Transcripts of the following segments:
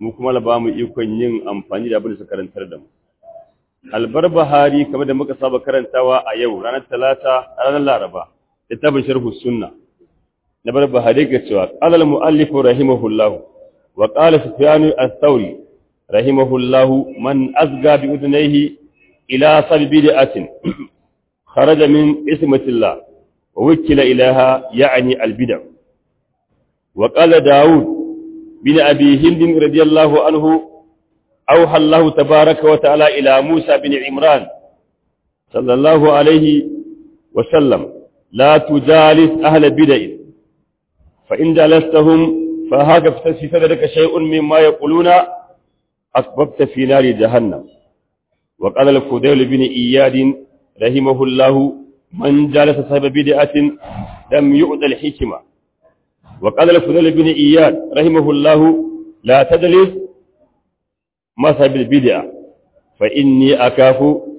mu kuma la ba mu ikon yin amfani da abin da suka karantar da mu albarbahari kamar da muka saba karantawa a yau ranar talata ranar laraba littafin sharhu sunna na barbahari ga cewa qala al muallif rahimahullahu wa qala sufyan ath-thawri rahimahullahu man azga bi udnayhi ila sal bid'atin kharaja min ismatillah wa wukila ilaha ya'ni al bid'a wa qala daud bin abi hind radiyallahu anhu أوحى الله تبارك وتعالى إلى موسى بن عمران صلى الله عليه وسلم لا تجالس أهل بدع فإن جلستهم فهاك في صدرك شيء مما يقولون أسببت في نار جهنم وقال الفضيل بن إياد رحمه الله من جالس صاحب بدعة لم يؤذى الحكمة وقال الفضيل بن إياد رحمه الله لا تجلس مذهب البدع فإني أكاف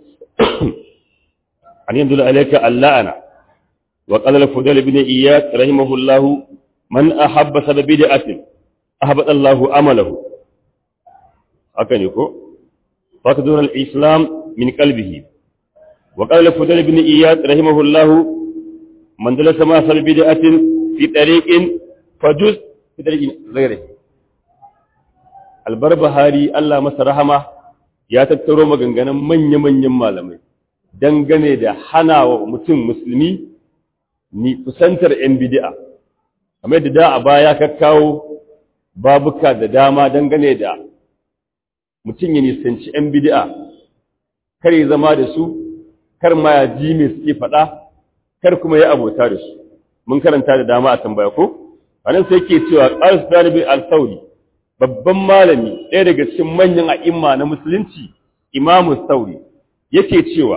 أن ينزل عليك اللعنة وقال الفضيل بن إياد رحمه الله من أحب سبب بدعة أحبط الله عمله أكن يكو فقدر الإسلام من قلبه وقال الفضيل بن إياد رحمه الله من دلس ما سبب بدعة في طريق فجز في طريق غيره albarbahari Allah masa rahama ya tattaro maganganun manya-manyan malamai dangane da hana wa mutum musulmi ni kusantar 'yan bidi'a kamar da da a baya ka kawo babuka da dama dangane da mutum ya nisanci 'yan bidi'a kar ya zama da su kar ma ya ji mai suke faɗa kar kuma ya abota da su mun karanta da dama a tambaya ko anan sai ke cewa ƙarsu dalibin al-sauri babban malami ɗaya daga cikin manyan a'imma na musulunci imamu sauri yake cewa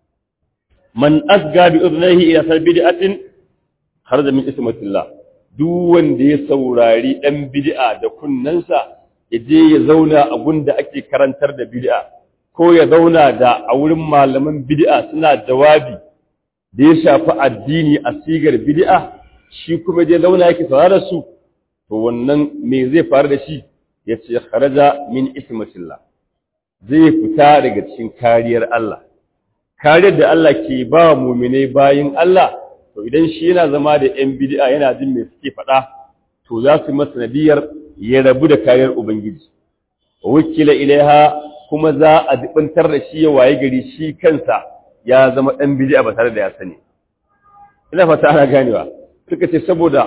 man asga bi udhnayhi ila salbidatin kharaja min ismatillah duk wanda ya saurari dan bid'a da kunnansa ya je ya zauna a gunda ake karantar da bid'a ko ya zauna da a wurin malaman bid'a suna jawabi da ya shafi addini a sigar bid'a shi kuma je zauna yake saurara su to wannan me zai faru da shi ya ce kharaja min ismatillah zai fita daga cikin kariyar Allah kariyar da Allah ke ba mu'minai bayin Allah to idan shi yana zama da yan bid'a yana jin me suke faɗa to za su masa nadiyar ya rabu da kariyar ubangiji wakila ilaiha kuma za a dibantar da shi ya waye gari shi kansa ya zama dan bid'a ba tare da ya sani ina fata ana ganewa suka ce saboda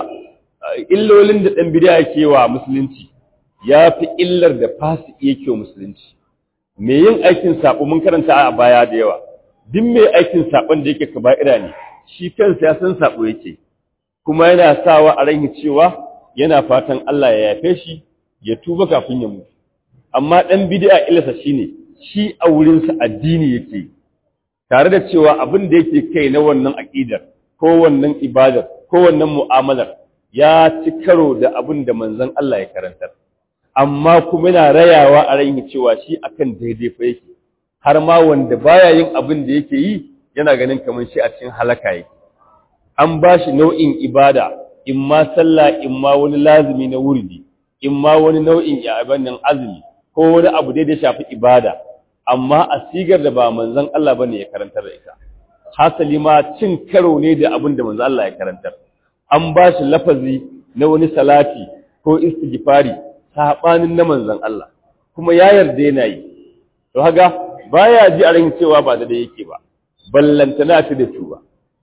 illolin da dan bid'a yake wa musulunci ya fi illar da fasiki yake wa musulunci me yin aikin sabo mun karanta a baya da yawa duk mai aikin sabon da yake kaba'ira ne shi kansa ya san sabo yake kuma yana sawa a ran cewa yana fatan Allah ya yafe shi ya tuba kafin ya mutu amma dan bid'a illarsa shine shi a wurin sa addini yake tare da cewa abin da yake kai na wannan aqidar ko wannan ibadar ko wannan mu'amalar ya ci karo da abin da manzon Allah ya karantar amma kuma yana rayawa a ran cewa shi akan daidai fa yake har ma wanda baya yin abin da yake yi yana ganin kamar shi a cikin halaka yake an ba shi nau'in ibada in ma sallah in ma wani lazimi na wurdi in ma wani nau'in ibadan azumi ko wani abu da ya shafi ibada amma a sigar da ba manzon Allah bane ya karantar da ita hasali ma cin karo ne da abin da manzon Allah ya karantar an ba shi lafazi na wani salati ko istighfari sabanin na manzon Allah kuma ya yarda yana yi to haga baya ji a ran cewa ba da yake ba ballantana ta da tuba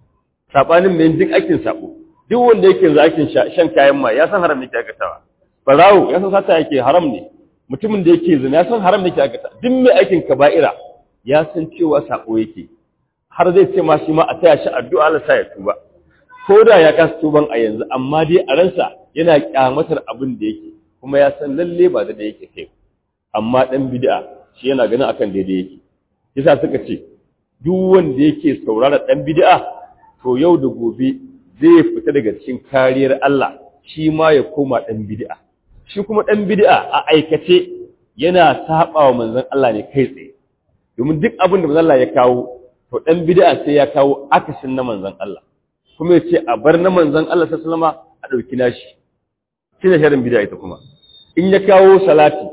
sabanin mai duk aikin sabo duk wanda yake yanzu aikin shan kayan ma ya san haram ne ke aikatawa barawo ya san sata yake haram ne mutumin da yake zina ya san haram ne ke aikata duk mai aikin kaba'ira ya san cewa sabo yake har zai ce ma shi ma a taya shi addu'a Allah sa ya tuba ko da ya kasa tuban a yanzu amma dai a ransa yana kyamatar abin da yake kuma ya san lalle ba da yake kai amma dan bid'a shi yana ganin akan daidai yake yasa suka ce duk wanda yake saurara dan bid'a to yau da gobe zai fita daga cikin kariyar Allah shi ma ya koma dan bid'a shi kuma dan bid'a a aikace yana saba wa manzon Allah ne kai tsaye domin duk abin da manzon Allah ya kawo to dan bid'a sai ya kawo akasin na manzon Allah kuma yace a bar na manzon Allah sallallahu alaihi wasallam a dauki nashi shine sharin bid'a ita kuma in ya kawo salati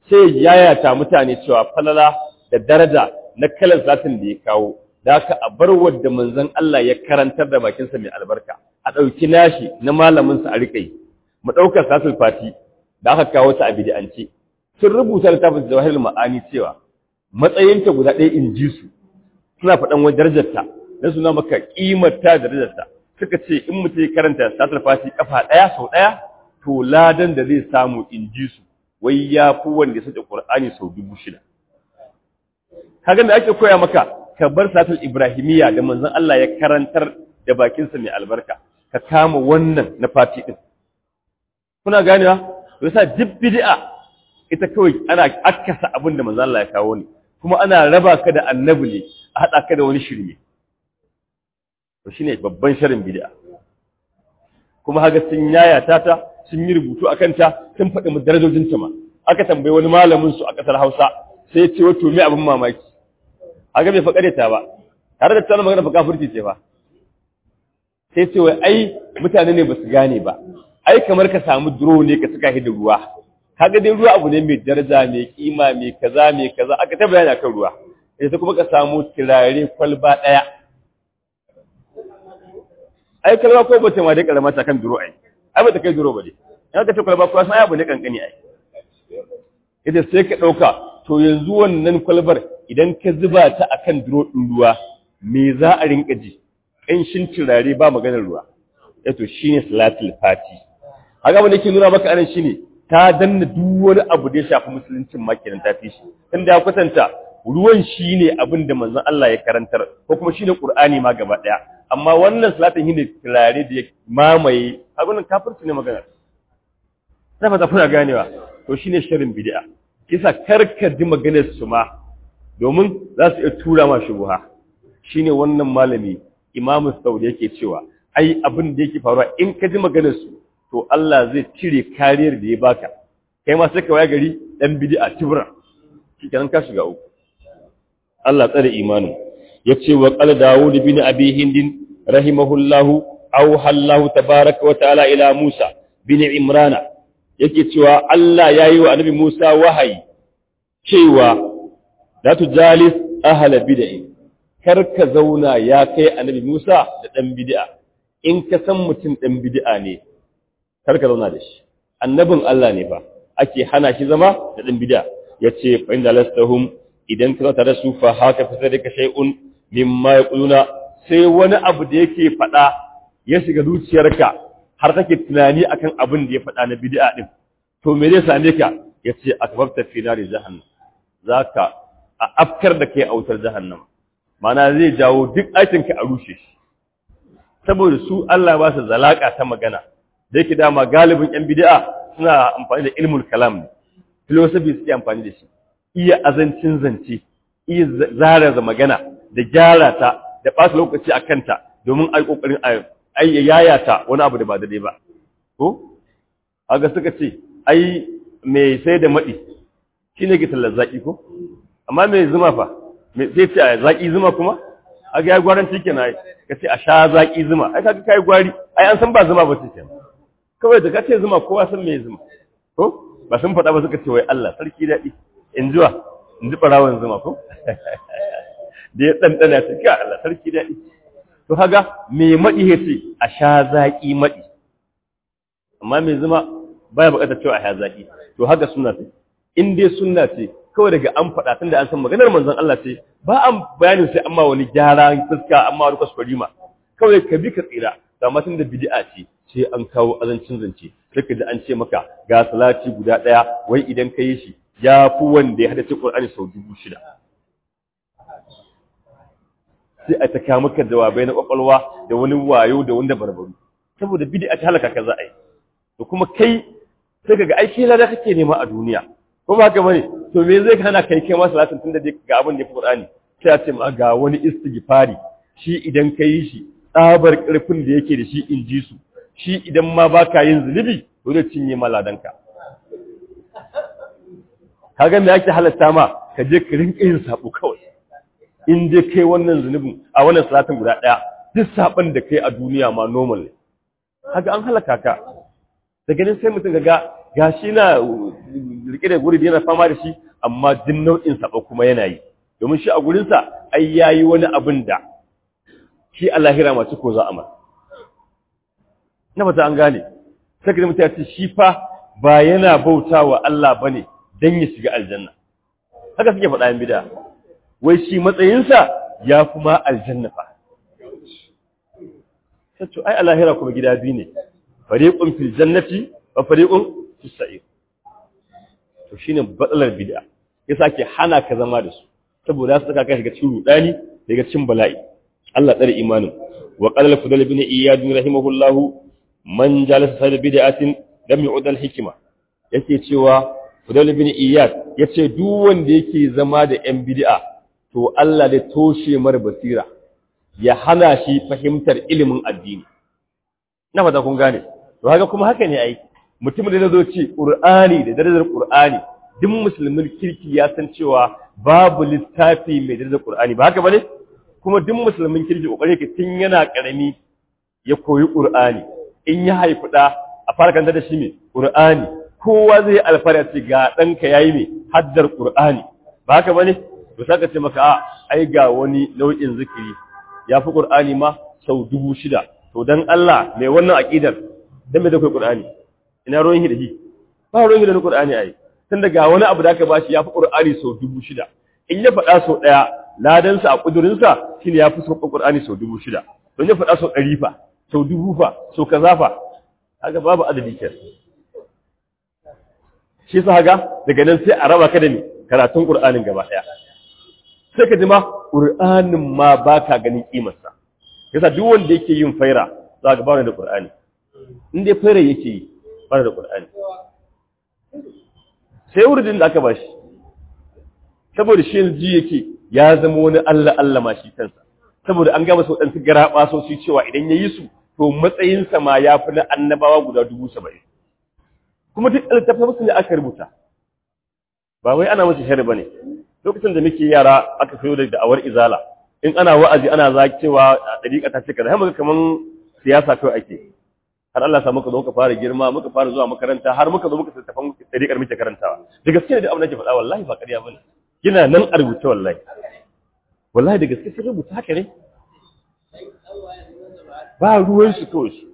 sai yayata mutane cewa falala da daraja na kalan salatin da ya kawo da aka a bar wadda manzon Allah ya karantar da bakinsa mai albarka a ɗauki nashi na malaminsa a riƙe mu ɗaukar salatul fati da aka kawo ta a bid'ance sun rubuta littafin jawahirul ma'ani cewa matsayinta guda ɗaya in ji su suna faɗan wani darajarta don suna maka ƙimarta da darajarta suka ce in mutum ya karanta salatul fati kafa ɗaya sau ɗaya to ladan da zai samu in ji su wai ya fi wanda ya sace Qur'ani sau dubu shida kaga da ake koya maka ka bar salatul ibrahimiyya da manzon Allah ya karantar da bakinsa mai albarka ka kama wannan na fati din kuna ganewa to yasa duk bid'a ita kawai ana akkasa abin da manzon Allah ya kawo ne kuma ana raba ka da annabi ne a hada ka da wani shirme to shine babban sharin bid'a kuma haga sun yayata ta sun yi rubutu akan ta sun faɗi mu darajojin ta ma aka tambayi wani malamin su a ƙasar Hausa sai ya ce wato me abin mamaki aga bai faƙare ta ba tare da tsanin magana fa kafirci ce ba sai ce wai ai mutane ne ba su gane ba ai kamar ka samu duro ne ka saka shi da ruwa kaga dai ruwa abu ne mai daraja mai kima mai kaza mai kaza aka ta bayani akan ruwa sai kuma ka samu turare kwalba daya ai kalma ko bace ma dai karama ta kan duro ai ai ba ta kai duro ba dai in ka ta kwalba ko sai abu ne kankani ai ita sai ka dauka to yanzu wannan kwalbar idan ka zuba ta akan duro ɗin ruwa me za a rinka ji ƙanshin turare ba maganar ruwa yato shine salatul fati haka wanda ke nuna maka anan shine ta danna duk wani abu da ya shafi musuluncin ma kenan ta fi shi tunda ya kwatanta ruwan shine abin da manzon Allah ya karantar ko kuma shine Qur'ani ma gaba daya amma wannan salatin shine turare da ya mamaye haka wannan kafirci ne magana na fata kuna ganewa to shine shirin bid'a kisa karka ji maganar su ma domin za su iya tura ma shubuha shine wannan malami Imam Saudi yake cewa ai abin da yake faruwa in ka ji maganar su to Allah zai cire kariyar da ya baka kai ma sai ka waya gari dan bid'a tibra kikenan ka shiga uku Allah tsare imanin yace wa qala Dawud bin Abi Hind rahimahullahu aw hallahu tabaaraka wa ta'ala ila Musa bin Imran yake cewa Allah yayi wa Annabi Musa wahayi cewa la tujalis ahla bid'ah kar ka zauna ya kai Annabi Musa da dan bid'a in ka san mutum dan bid'a ne kar ka zauna da shi annabin Allah ne fa ake hana shi zama da dan bid'a yace fa inda lastahum idan ka tare su fa haka fa sai ka shay'un mimma yaquluna sai wani abu da yake faɗa ya shiga zuciyarka har kake tunani akan abin da ya faɗa na bid'a din to me zai same ka yace akbabta fi nari jahannam zaka a afkar da kai autar jahannam mana zai jawo duk aikin ka a rushe shi saboda su Allah ba su zalaka ta magana da yake dama galibin yan bid'a suna amfani da ilmul kalam ne philosophy suke amfani da shi iya azancin zance iya zara magana da gyara ta da ɓata lokaci a kanta domin a yi ƙoƙarin a yaya ta wani abu da ba daidai ba ko aga suka ce ai mai sai da maɗi shi ne ke tallar zaƙi ko amma mai zuma fa sai ce a zaƙi zuma kuma aga ya gwaran cike na ka ce a sha zaƙi zuma ai kaga kai gwari ai an san ba zuma ba ce kawai da ka ce zuma kowa san me zuma ko ba sun faɗa ba suka ce wai Allah sarki daɗi in jiwa in ji ɓarawon zuma ko da ya ɗanɗana ta ga Allah sarki daɗi to haga me maɗi ya ce a sha zaƙi maɗi amma mai zuma baya buƙatar cewa a sha zaƙi to haka suna ce in dai sunna ce kawai daga an faɗa tunda an san maganar manzon Allah ce ba an bayanin sai amma wani gyara fuska amma wani kwaskwari ma kawai ka bi ka tsira amma tunda bid'a ce sai an kawo azancin zance sai ka ji an ce maka ga salati guda ɗaya wai idan ka yi shi ya fi wanda ya hadace Qur'ani sau dubu shida sai a ta kawo maka jawabai na kwakwalwa da wani wayo da wanda barbaru saboda bid'a ta halaka ka za a yi to kuma kai sai kaga aiki lada kake nema a duniya ko ba haka bane to me zai hana kai kai ma salatin tunda dai ga abin da ya fi Qur'ani sai a ce ma ga wani istighfari shi idan ka yi shi tsabar karfin da yake da shi in ji su shi idan ma baka yin zunubi to zai cinye ma ladanka kaga me yake halatta ma ka je ka rinka yin sabo kawai in dai kai wannan zunubin a wannan salatin guda daya duk saban da kai a duniya ma normal ne kaga an halaka ka daga nan sai mutum ga gashi na rike da guri yana fama da shi amma din nau'in sabo kuma yana yi domin shi a gurinsa ai yayi wani abin da shi a lahira masu ko za a masa na fata an gane sai ka mutum ya ce shi fa ba yana bauta wa Allah bane dan ya shiga aljanna haka suke faɗa yan bid'a wai shi matsayinsa ya kuma aljanna fa sai ai a lahira kuma gida biyu ne fariqun fil jannati wa fariqun fis sa'ir to shine batsalar bid'a yasa ke hana ka zama da su saboda su saka ka shiga cikin rudani daga cikin bala'i Allah tsare imanin wa qala al-fudal ibn iyad rahimahullah man jalasa sa bid'atin lam yu'd al-hikma yake cewa fudal ibn iyad yace duk wanda yake zama da yan bid'a to Allah da toshe mar basira ya hana shi fahimtar ilimin addini na fata kun gane to haka kuma haka ne ai mutumin da zo ce qur'ani da darajar qur'ani duk musulmin kirki ya san cewa babu littafi mai darajar qur'ani ba haka bane kuma duk musulmin kirki kokari ke tun yana karami ya koyi qur'ani in ya haifi da a fara kanta da shi ne qur'ani kowa zai alfara ce ga danka yayi me haddar qur'ani ba haka bane to saka ce maka a ai ga wani nau'in zikiri ya fi qur'ani ma sau dubu shida to dan Allah mai wannan aqidar dan me da kai qur'ani ina ruwan da shi ba ruwan da qur'ani ai tun daga wani abu da aka bashi ya fi qur'ani sau dubu shida in ya faɗa sau ɗaya ladansa a ƙudurinsa shine ya fi sauƙin qur'ani sau dubu shida don ya faɗa sau ɗari fa sau dubu fa sau kaza fa haka babu adadi ke shi sa haka daga nan sai a raba ka da ni karatun qur'anin gaba ɗaya sai ka ji ma qur'anin ma ba ka ganin kimarsa yasa duk wanda yake yin faira za ka ba da qur'ani in dai faira yake yi ba da qur'ani sai wurin da aka bashi saboda shi yanzu yake ya zama wani Allah Allah ma shi kansa saboda an gama sau ɗansu gara ɓasosi cewa idan ya yi su to matsayinsa ma ya fi na annabawa guda dubu saba'in kuma duk littattafai musu ne aka rubuta ba wai ana masa shari ba ne lokacin da muke yara aka fiyo da da'awar izala in ana wa'azi ana za cewa ɗariƙa ta ce kaza har kaman siyasa kawai ake har Allah sa muka zo muka fara girma muka fara zuwa makaranta har muka zo muka tattafan ɗariƙar muke karantawa da gaske ne da abin da ke faɗa wallahi ba ƙarya bane yana nan a rubuce wallahi wallahi da gaske sun rubuta haka ne ba ruwan su kawai su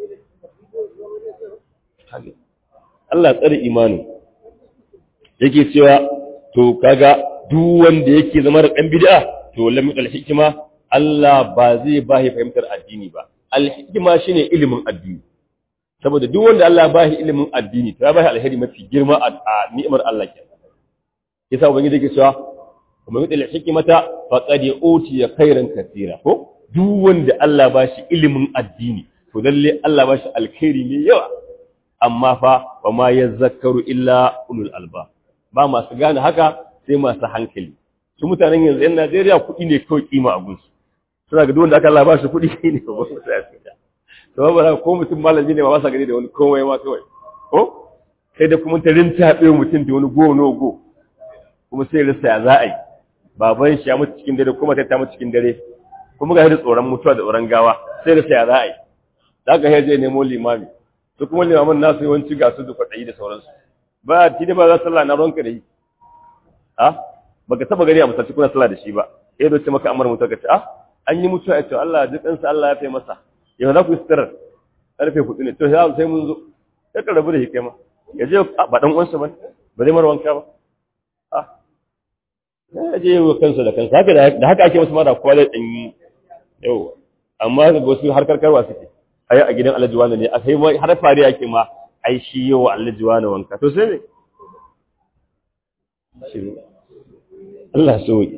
Allah tsare imanin yake cewa to kaga duk wanda yake zama da ɗan bid'a to lam al hikima Allah ba zai ba shi fahimtar addini ba al hikima shine ilimin addini saboda duk wanda Allah ba shi ilimin addini to ya ba shi alheri mafi girma a ni'imar Allah ke yasa ubangiji yake cewa kuma yuti al hikmata faqad utiya khairan katira ko duk wanda Allah ba shi ilimin addini to lalle Allah ba shi alkhairi mai yawa amma fa wa ma yazakkaru illa ulul alba ba masu gane haka sai masu hankali su mutanen yanzu yan Najeriya kuɗi ne kawai kima a gunsu suna ga wanda aka Allah ba shi kuɗi ne ba su sai su da to ba ko mutum malami ne ba sa gani da wani komai ma kawai ko sai da kuma tarin tabe mutum da wani go no go kuma sai rasa ya za a yi baban shi ya mutu cikin dare kuma ta mutu cikin dare kuma ga da tsoron mutuwa da tsoron gawa sai rasa ya za a yi da ka je nemo limami su kuma limamin nasu yawanci ga su da kwaɗayi da sauransu ba ti da ba za sallah na ronka da yi a baka taba gani a musaci kuna sallah da shi ba eh doce maka amar mutuwa ka ce a an yi mutuwa ya ce Allah ji kansa Allah ya fai masa yau za ku yi sitarar karfe hudu ne to sai mun zo ya ka rabu da shi kai ma ya je ba dan uwansa ba ba zai mara wanka ba a ya je wa kansa da kansa haka da haka ake masa mara kowa da dan yau amma ga wasu har karkarwa suke ai a gidan Alhaji wani ne a kai har fariya yake ma ai shi yau Alhaji wani wanka to sai me Allah sauki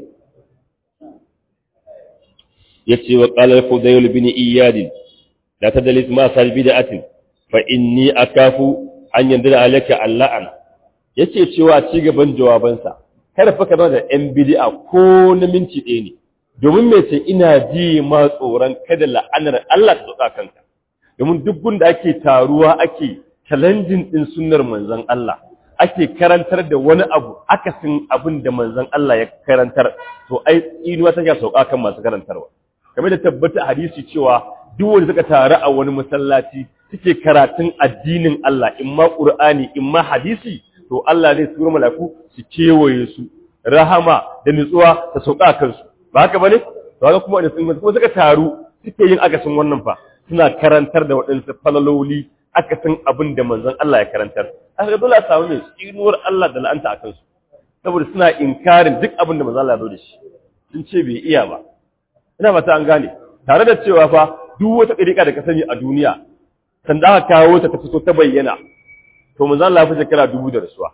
yace wa qala al-fudayl bin iyad la tadlis ma sal bid'atin fa inni akafu an yandira alaka alla'an yace cewa ci gaban jawabansa kada fa ka da yan bid'a ko na minti ɗaya ne domin me ce ina ji ma tsoron kada la'anar Allah ta tsaka kanka domin duk gunda ake taruwa ake challenging din sunnar manzon Allah ake karantar da wani abu akasin abin da manzon Allah ya karantar to ai tsinuwa take sauka kan masu karantarwa kamar da tabbata hadisi cewa duk wanda suka taru a wani masallaci suke karatun addinin Allah in ma Qur'ani in ma hadisi to Allah zai tura malaku su kewaye su rahama da nutsuwa ta sauka kansu ba haka bane to haka kuma kuma suka taru suke yin akasin wannan fa suna karantar da waɗansu falaloli akasin abin da manzon Allah ya karantar haka dole a samu mai tsinuwar Allah da la'anta a kansu saboda suna inkarin duk abin da manzon Allah ya zo da shi sun ce bai iya ba ina fata an gane tare da cewa fa duk wata ɗariƙa da ka sani a duniya sanda aka kawo ta ta fito ta bayyana to manzon Allah ya fi shekara dubu da rasuwa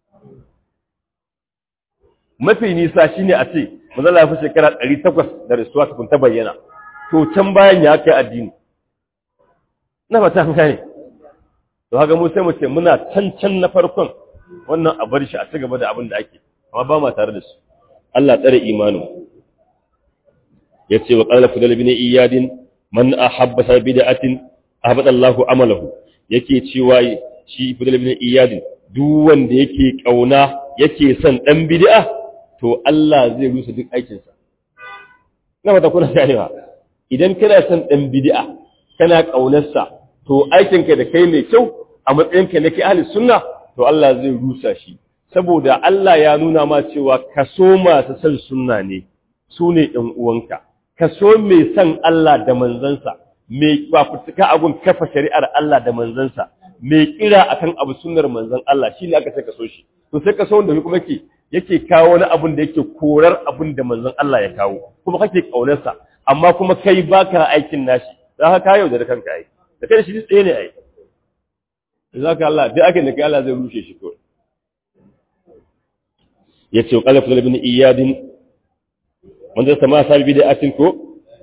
mafi nisa shine a ce manzon Allah ya fi shekara ɗari takwas da rasuwa tukun ta bayyana to can bayan ya kai addini ina fata an gane to haka mu sai mu ce muna can can na farkon wannan a bar shi a cigaba da abin da ake amma ba ma tare da su Allah tsare imanin yace wa qala fudal bin iyadin man ahabba sa bid'atin ahabba Allahu amalahu yake cewa shi fudal bin iyadin duk wanda yake kauna yake son dan bid'a to Allah zai rusa duk aikin sa na mata kuna ganewa idan kana son dan bid'a kana kaunarsa to aikinka da kai mai kyau a matsayinka na kai ahli sunna to Allah zai rusa shi saboda Allah ya nuna ma cewa kaso masu son sunna ne su ne ɗan uwanka kaso mai son Allah da manzansa mai fafutuka abun kafa shari'ar Allah da manzansa mai kira akan abu sunnar manzan Allah shine aka sai kaso shi to sai kaso wanda kuma yake yake kawo wani abun da yake korar abun da manzan Allah ya kawo kuma kake kaunarsa amma kuma kai baka aikin nashi za ka kayo da kanka ai da kai shi tsaye ne ai zaka Allah duk ake da kai Allah zai rushe shi kawai yace wa qala ibn iyad wanda sama sabi bid'atin ko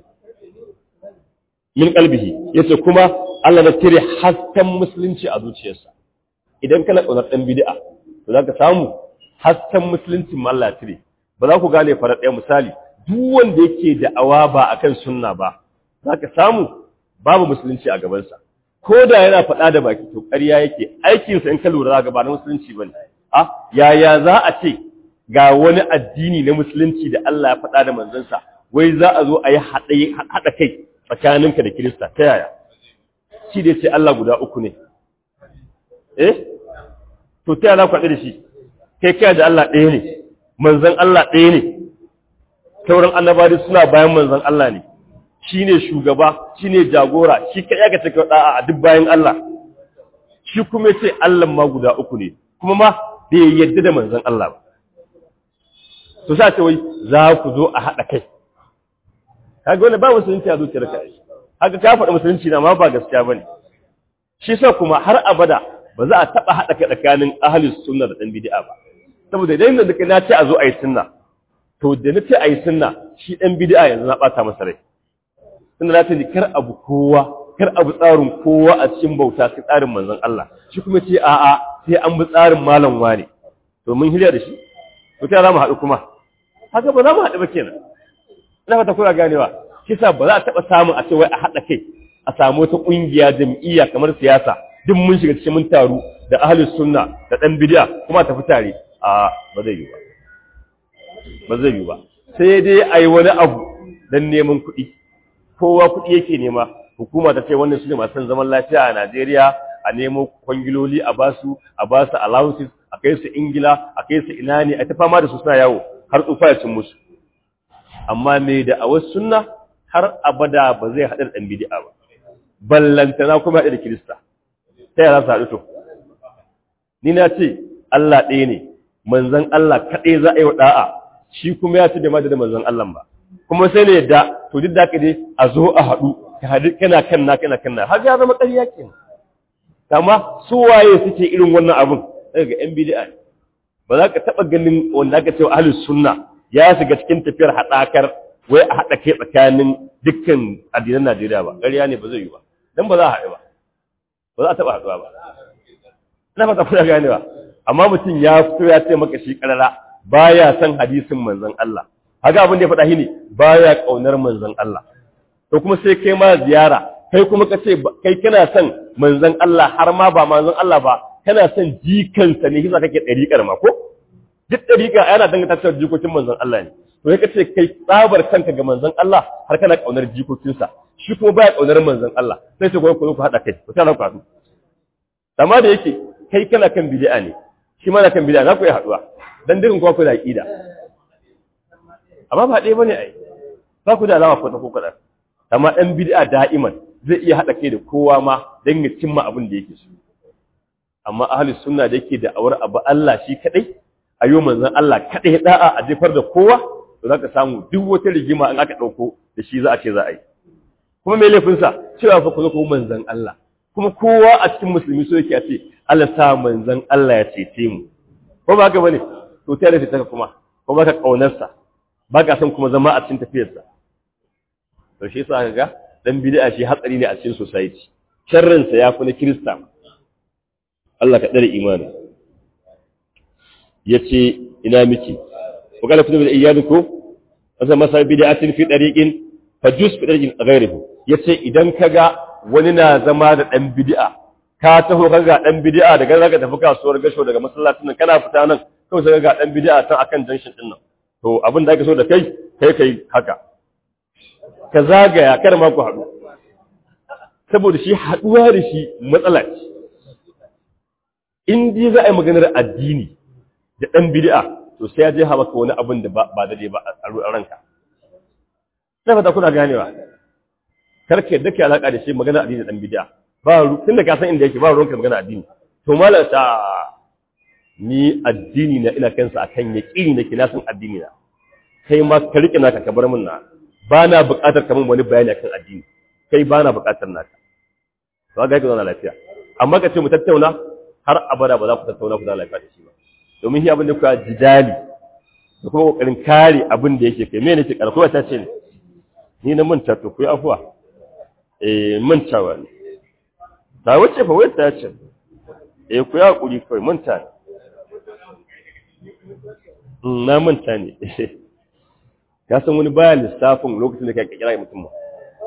min qalbihi yace kuma Allah na tire hasken musulunci a zuciyarsa idan kana kaunar dan bid'a to zaka samu hasken musulunci ma Allah tire ba za ku gane fara ɗaya misali duk wanda yake da awa ba akan sunna ba zaka samu babu musulunci a gabansa ko da yana faɗa da baki to ƙarya yake aikinsa in ka lura za ba na musulunci ba ne a yaya za a ce ga wani addini na musulunci da Allah ya faɗa da manzansa wai za a zo a yi haɗa kai tsakaninka da kirista ta yaya shi da ce Allah guda uku ne eh to ta yaya za ku haɗu da shi kai kai da Allah ɗaya ne manzan Allah ɗaya ne sauran annabawa suna bayan manzan Allah ne shi ne shugaba shi ne jagora shi ka yaga cika da'a a duk bayan Allah shi kuma ce Allah ma guda uku ne kuma ma bai yadda da manzon Allah ba to sa ce wai za ku zo a haɗa kai kaga wani ba musulunci a zuciyar ka haka ka faɗa musulunci na ma ba gaskiya bane shi sa kuma har abada ba za a taɓa haɗa kai tsakanin ahlus sunna da ɗan bid'a ba saboda idan da na ce a zo a yi sunna to da na ce a yi sunna shi ɗan bid'a yanzu na ɓata masa rai tunda za ta ji kar abu kowa kar abu tsarin kowa a cikin bauta sai tsarin manzon Allah shi kuma ce a'a sai an bi tsarin malam wane to mun hirya da shi to ta za mu haɗu kuma haka ba za mu haɗu ba kenan ina fata kuna ganewa kisa ba za a taɓa samun a ce wai a haɗa kai a samu wata ƙungiya jam'iyya kamar siyasa duk mun shiga cikin mun taru da ahlus sunna da ɗan bid'a kuma tafi tare a ba zai yi ba ba zai yi ba sai dai a yi wani abu don neman kuɗi kowa kuɗi yake nema hukuma ta ce wannan su ne masu zaman lafiya a Najeriya a nemo kwangiloli a basu a basu allowances a kai su Ingila a kai su ina ne a ta fama da su suna yawo har tsufa ya cin musu amma me da a wasu sunna har abada ba zai haɗa da ɗan bidi'a ba ballantana kuma haɗa da Kirista ta yara su haɗu to ni na ce Allah ɗaya ne manzon Allah kaɗai za a yi wa ɗa'a shi kuma ya ce da ma da manzon Allah ba kuma sai ne yadda to duk da ka dai a zo a haɗu ka haɗu kana kan na kana kan na har ya zama ƙarya kenan amma su waye suke irin wannan abun daga yan bid'a ba za ka taɓa ganin wanda aka ce wa ahlus sunna ya shiga cikin tafiyar haɗakar wai a haɗa kai tsakanin dukkan addinan Najeriya ba ƙarya ne ba zai yi ba dan ba za a haɗu ba ba za a taɓa haɗuwa ba ina fata kuna gane ba amma mutum ya fito ya ce maka shi ƙarara baya son hadisin manzon Allah haka abin da ya faɗa shi ne baya ƙaunar manzon Allah to kuma sai kai ma ziyara kai kuma ka ce kai kana son manzon Allah har ma ba manzon Allah ba kana son jikansa ne kisa kake ɗariƙar ma ko duk ɗariƙa yana danganta cewa jikokin manzon Allah ne to sai ka ce kai tsabar kanka ga manzon Allah har kana ƙaunar jikokinsa shi kuma baya kaunar manzon Allah sai ce ku ku haɗa kai ku tara ku haɗu amma da yake kai kana kan bid'a ne shi ma na kan bid'a za ku yi haɗuwa dan dukan ku da aqida amma ba ɗaya bane ai ba ku da alama ko ta ko kaɗan amma ɗan bid'a da'iman zai iya haɗa kai da kowa ma don ya cimma abin da yake so amma ahli sunna da yake da awar abu Allah shi kadai ayo manzon Allah kadai da'a a jefar da kowa to zaka samu duk wata rigima in aka dauko da shi za a ce za a yi kuma me laifin sa cewa fa ku zo ku manzon Allah kuma kowa a cikin musulmi so yake a ce Allah sa manzon Allah ya cece mu ko ba haka bane to ta da ta kuma ko ba ka kaunar sa ba ka son kuma zama a cikin tafiyar sa to shi yasa kaga dan bid'a shi hatsari ne a cikin society sharrin sa yafi na kirista Allah ka dare imani yace ina miki wa qala kullu iyyadukum asa masa bid'atin fi tariqin fajus fi tariqin ghayrihi yace idan kaga wani na zama da dan bid'a ka taho kaga dan bid'a daga zaka tafi kasuwar gasho daga masallacin nan kana fita nan kawai sai ga dan bid'a tan akan junction din nan to abin da ake so da kai kai kai haka ka zagaya kar ma ku haɗu saboda shi haɗuwa da shi matsala ce in dai za a yi maganar addini da ɗan bid'a to sai ya je ha maka wani abin da ba daidai ba a ranka sai fata kuna ganewa karka yadda ke alaƙa da shi maganar addini da ɗan bid'a ba tun da ka san inda yake ba ruwanka magana addini to malam ta ni addini na ina kansa akan yaƙini nake na san addini na kai ma ka riƙe naka ka bar min na ba na buƙatar kamar wani bayani akan addini kai ba na buƙatar naka to ga ka zauna lafiya amma ka ce mu tattauna har abada ba za ku tattauna ku zauna lafiya da shi ba domin shi abin da kuka jidali da kuma kokarin kare abin da yake kai me ne ke karko ta ce ne ni na manta to ku yi afuwa eh mantawa ne ta wace fa wai ta ce eh ku yi hakuri kai manta ne na manta ne ka san wani baya lissafin lokacin da kai kira mutum ba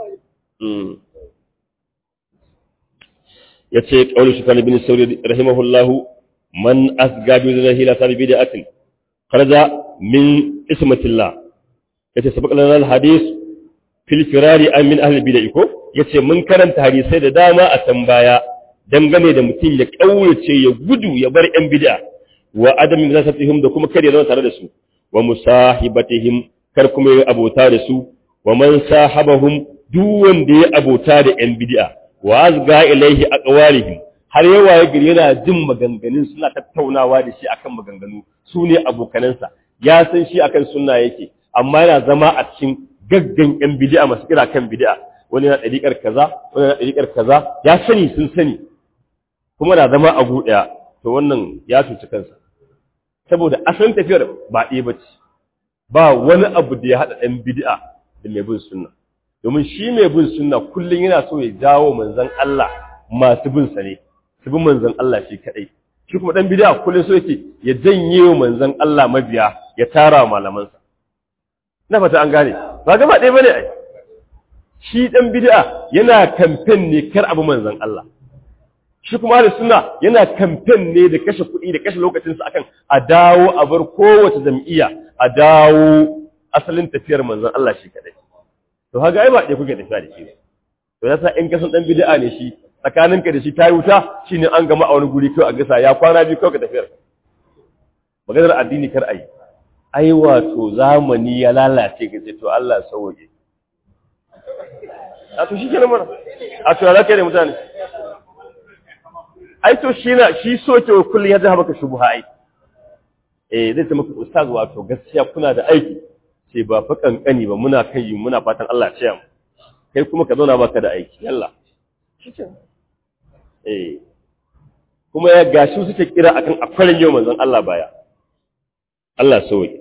ya ce ƙaunar shi kalibin sauri rahimahullahu man asga bi da hila sabi bid'atin kharaja min ismatillah yace sabaq lana alhadith fil firari an min ahli bid'ah ko yace mun karanta hadisai da dama a can baya dangane da mutum ya kaurace ya gudu ya bar yan bid'a wa adam zasatihim da kuma kar ya zama tare da su wa musahibatihim kar kuma ya abota da su wa man sahabahum duk wanda ya abota da yan bid'a wa azga ilaihi aqwalihim har yawa ya gari yana jin maganganun suna tattaunawa da shi akan maganganu su ne abokanansa ya san shi akan sunna yake amma yana zama a cikin gaggan yan bid'a masu kira kan bid'a wani na dariƙar kaza wani na dariƙar kaza ya sani sun sani kuma na zama a guɗaya to wannan ya cuci kansa saboda asalin tafiyar ba ɗaya ba ce ba wani abu da ya haɗa ɗan bid'a da mai bin sunna domin shi mai bin sunna kullum yana so ya jawo manzon Allah masu bin sa ne su bi manzon Allah shi kadai shi kuma dan bid'a kullum so yake ya janye wa manzon Allah mabiya ya tara malamansa na fata an gane ba gaba ɗaya bane ai shi dan bid'a yana kamfen ne kar abu manzon Allah shi kuma da suna yana kamfen ne da kashe kuɗi da kashe lokacinsa akan a dawo a bar kowace jam'iyya a dawo asalin tafiyar manzon Allah shi kadai to haga ai ba ɗaya kuke tafiya da shi to yasa in ka san dan bid'a ne shi tsakaninka da shi tayi wuta shine an gama a wani guri kai a gasa ya kwana biyu kawai ka tafiyar maganar addini kar ayi ai wato zamani ya lalace ga to Allah sauke a to shi kenan mana a to ya da mutane ai to shi na shi so ke kullum ya zama maka shubuha ai eh zai ce maka ustaz wato gaskiya kuna da aiki ce ba fa kankani ba muna kan yi muna fatan Allah ya ce mu kai kuma ka zauna baka da aiki yalla eh kuma ya gashi suke kira akan akwarin yau manzon Allah baya Allah sauki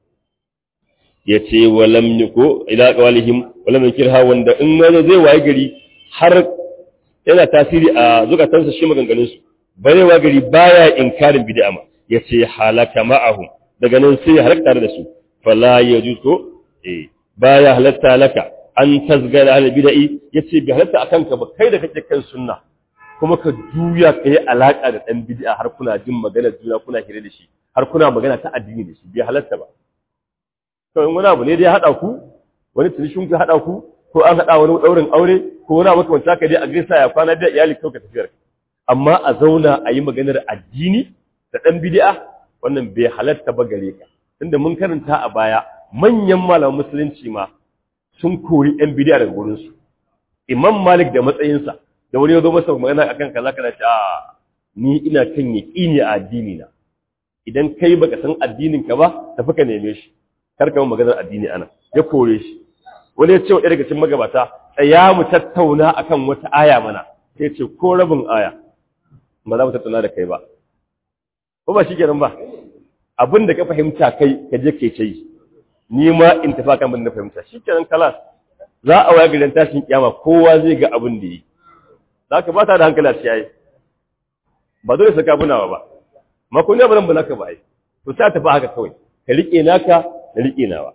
yace walam yuko ila qawlihim walam yukirha wanda in wani zai waye gari har yana tasiri a zukatansa shi maganganunsu barewa gari baya inkarin bid'a ma yace halaka ma'ahum daga nan sai halaka tare da su fala yajuzu eh baya halatta laka an tasgara al bid'i yace bi halatta akan ka ba kai da kake kan sunna kuma ka juya kai alaka da dan bid'a har kuna jin magana juna kuna hire da shi har kuna magana ta addini da shi bi halatta ba to in wani abu ne dai hada ku wani tunishin ku hada ku ko an haɗa wani ɗaurin aure ko wani abu kamar ka dai a gaisa ya kwana da iyali kawai ka tafiyar amma a zauna a yi maganar addini da ɗan bid'a wannan bai halatta ba gare ka tunda mun karanta a baya manyan malaman musulunci ma sun kori ɗan bid'a daga gurin su imam malik da matsayinsa da wani ya zo masa magana akan kaza kaza ce a ni ina kan yaqini a addini na idan kai baka san addinin ka ba tafi ka neme shi kar ka maganar addini ana ya kore shi wani ya ce wa daga cikin magabata tsaya mu tattauna akan wata aya mana sai ce ko rabin aya ba za mu tattauna da kai ba ko ba shi kenan ba abin da ka fahimta kai ka je ke ce ni ma in tafi kan bin da fahimta shi kenan kalas za a waya gidan tashin kiyama kowa zai ga abin da yi za ka ba ta da hankali a ciyayi ba dole saka bunawa ba ma ko ne ba nan ba naka ba ai to sai tafi haka kawai ka rike naka da rike nawa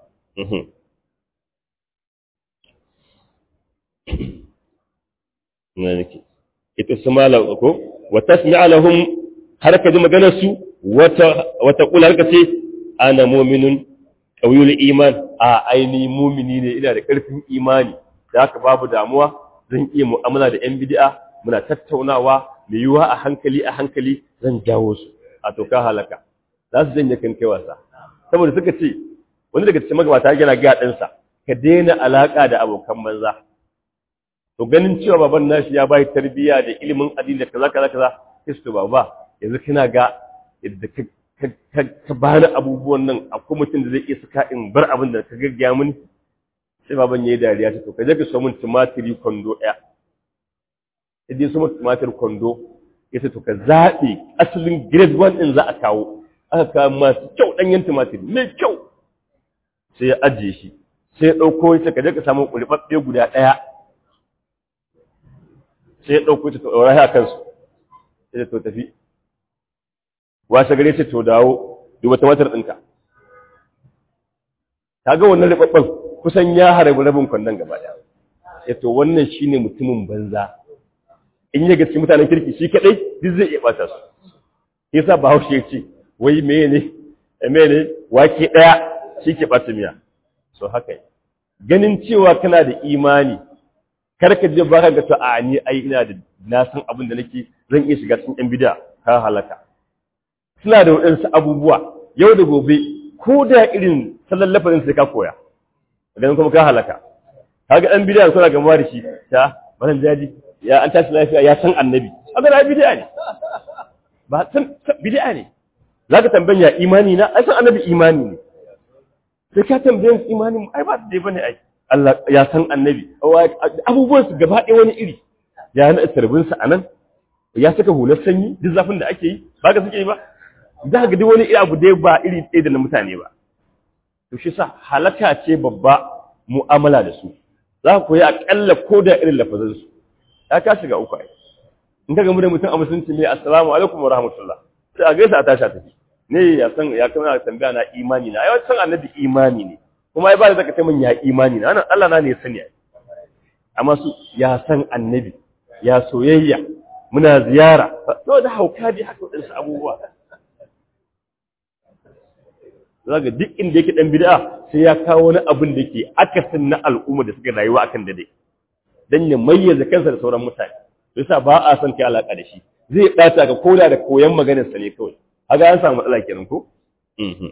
na nake ita su mala ko wa tasmi'a lahum har ka ji maganar su wata wata kula har ka ce ana mu'minun qawiyul iman a aini mu'mini ne ina da karfin imani da haka babu damuwa zan iya mu'amala da yan bid'a muna tattaunawa mai yiwuwa a hankali a hankali zan jawo su a to ka halaka za su janye kan kai wasa saboda suka ce wani daga cikin magabata yana ga ɗansa ka daina alaƙa da abokan banza to ganin cewa baban nashi ya bai tarbiyya da ilimin addini da kaza kaza kaza kisto baba yanzu kina ga yadda ka ka bani abubuwan nan akwai mutum da zai iya saka in bar abin da ka gaggaya mini sai baban yayi dariya ta to ka je ka so min tumatiri kwando ɗaya idan su mutu tumatir kwando ya ce to ka zaɓe asalin grade one ɗin za a kawo aka kawo masu kyau ɗanyen tumatir mai kyau sai ya ajiye shi sai ya ɗauko ya ce ka je ka samu ƙulɓaɓɓe guda ɗaya sai ya ɗauko ta ɗaura a kansu sai ya to tafi washe gare ce to dawo duba tumatir ɗinka ta ga wannan riɓaɓɓen kusan ya harabi rabin kwandon gaba ɗaya ya to wannan shine mutumin banza in ya gaske mutanen kirki shi kadai duk zai iya bata su yasa bahaushe ya ce wai mene mene wake daya shi ke bata miya so haka ganin cewa kana da imani kar ka je baka ga to a ni ai ina da na san abin da nake zan iya shiga cikin yan bid'a ka halaka suna da wadansu abubuwa yau da gobe ko da irin sallan lafazin sai ka koya ganin kuma ka halaka kaga dan bid'a suna gama da shi ta baran jaji ya an tashi lafiya ya san annabi haka na bid'a ne ba san bid'a ne zaka tambaya imani na ai san annabi imani ne sai ka tambaye imani ai ba dai bane ai Allah ya san annabi abubuwan su gaba ɗaya wani iri ya na tarbin sa anan ya saka hular sanyi duk zafin da ake yi ba ka suke yi ba za ka ga duk wani iri abu dai ba iri ɗaya da na mutane ba to shi sa halaka ce babba mu'amala da su za ka koyi aƙalla ko da irin lafazansu ya ka shiga uku ai in ka gamu da mutum a musulunci ne assalamu alaikum wa rahmatullah sai a gaisa a tashi a tafi ne ya san ya kama tambaya na imani na ai san annabi imani ne kuma ai ba da zaka ce min ya imani na Allah na ne ya sani amma su ya san annabi ya soyayya muna ziyara to da hauka dai haka wadansu abubuwa zaga duk inda yake dan bid'a sai ya kawo wani abin da ke akasin na al'umma da suka rayuwa akan dade dan ya mayyaza kansa da sauran mutane yasa ba a son kai alaka da shi zai bata ka koda da koyan maganar sa ne kawai kaga an samu matsala kenan ko mhm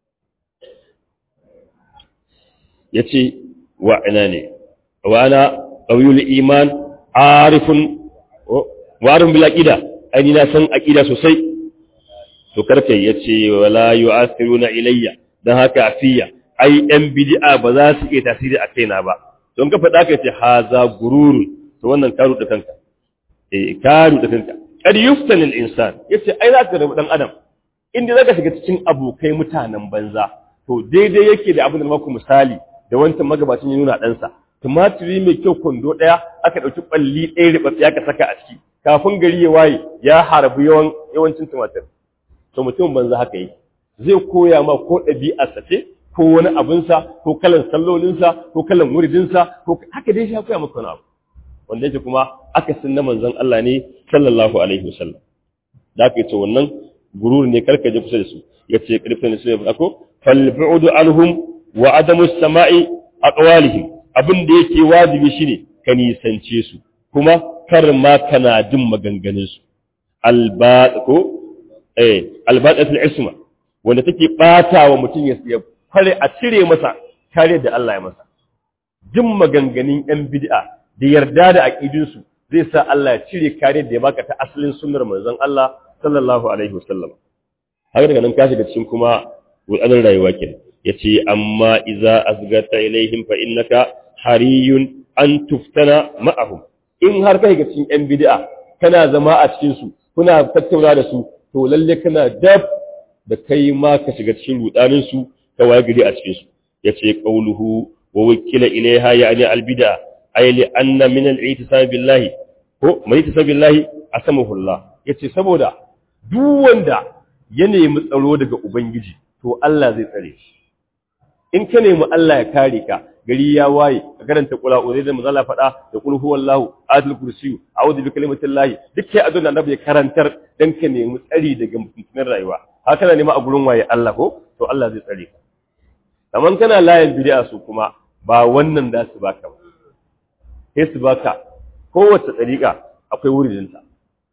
yace wa ina ne wa ana qawiyul iman arifun wa arifun bil aqida ai na san aqida sosai to karka yace wala yu'athiruna ilayya dan haka afiya ai yan bid'a ba za su iya tasiri a kaina ba don ka faɗa ka ce haza gururun to wannan karu da kanka eh karu da kanka kad yuftani al-insan yace ai za ka rabu dan adam inda zaka shiga cikin abokai mutanen banza to daidai yake da abin da maku misali da wancan magabacin ya nuna ɗansa tumatiri mai kyau kwando ɗaya aka ɗauki ɓalli ɗaya riɓaɓɓe aka saka a ciki kafin gari ya waye ya harbi yawan yawancin tumatir to mutum banza haka yi zai koya ma ko ɗabi'arsa ce ko wani abinsa ko kalan sallolinsa ko kalan muridinsa ko haka dai shi ya koya maka wani abu wanda yake kuma aka sun na manzon Allah ne sallallahu alaihi wasallam da aka ce wannan gurur ne karka je kusa da su yace karfin su ne ko fal bu'du anhum wa adamu samai aqwalihim abin da yake wajibi shine ka nisance su kuma kar ma kana jin maganganun su albat ko eh albatatul isma wanda take bata wa mutum ya fare a cire masa kare da Allah ya masa jin maganganun yan bid'a da yarda da aqidun su zai sa Allah ya cire kare da ya baka ta asalin sunnar manzon Allah sallallahu alaihi wasallam haka daga nan ka shiga cikin kuma wadanin rayuwa kenan yace amma idza azgata ilaihim fa innaka hariyun an tuftana ma'ahum in har kai ga cikin yan bid'a kana zama a cikin su kuna tattauna da su to lalle kana dab da kai ma ka shiga cikin rudanin su ka waye gari a cikin su yace qauluhu wa wakila ilaiha ya'ni albid'a ay li anna min al-i'tisab billahi ko mai i'tisab billahi asamahu Allah yace saboda duk wanda ya nemi tsaro daga ubangiji to Allah zai tsare shi in ka nemi Allah ya kare ka gari ya waye ka karanta kula uzai da mazala faɗa da kul huwallahu adul kursi a'udhu bi kalimatillahi duk sai adon annabi ya karantar dan ka nemi tsari daga mutumin rayuwa haka na nema a gurin waye Allah ko to Allah zai tsare ka kaman kana layin bid'a su kuma ba wannan da su baka ba sai su baka kowace tsariƙa akwai wuridinta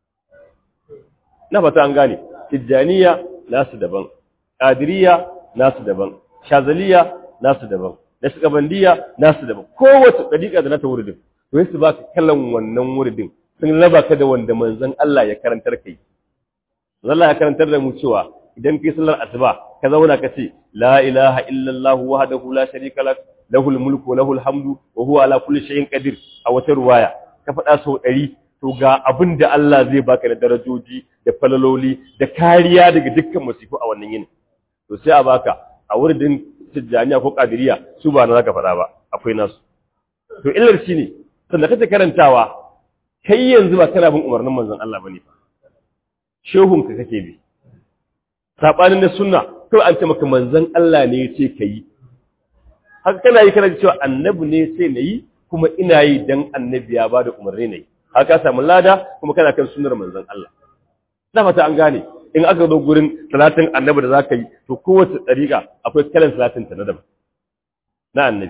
na fata an gane tijjaniya nasu daban ƙadiriya nasu daban shazaliya nasu daban da shagabandiya nasu daban kowace ɗariƙa da nata wuridin to su baka kallon wannan wuridin sun raba ka da wanda manzon Allah ya karantar kai Allah ya karantar da mu cewa idan kai sallar asuba ka zauna ka ce la ilaha illallah wahdahu la sharika lahu lahul mulku wa lahul hamdu wa huwa ala kulli shay'in qadir a wata ruwaya ka faɗa sau ɗari to ga abin da Allah zai baka da darajoji da falaloli da kariya daga dukkan masifu a wannan yini to sai a baka a wurin tijjaniya ko kadiriya su ba na zaka faɗa ba akwai nasu to illar shi ne sanda kace karantawa kai yanzu ba kana bin umarnin manzon Allah bane fa shehun ka kake bi sabanin na sunna to an ce maka manzon Allah ne ya ce kai haka kana yi kana cewa annabi ne sai nayi kuma ina yi dan annabi ya bada umarni ne haka samu lada kuma kana kan sunnar manzon Allah na fata an gane in aka zo gurin salatin annabi da zaka yi to kowace dariƙa akwai kalan salatin ta na daban na annabi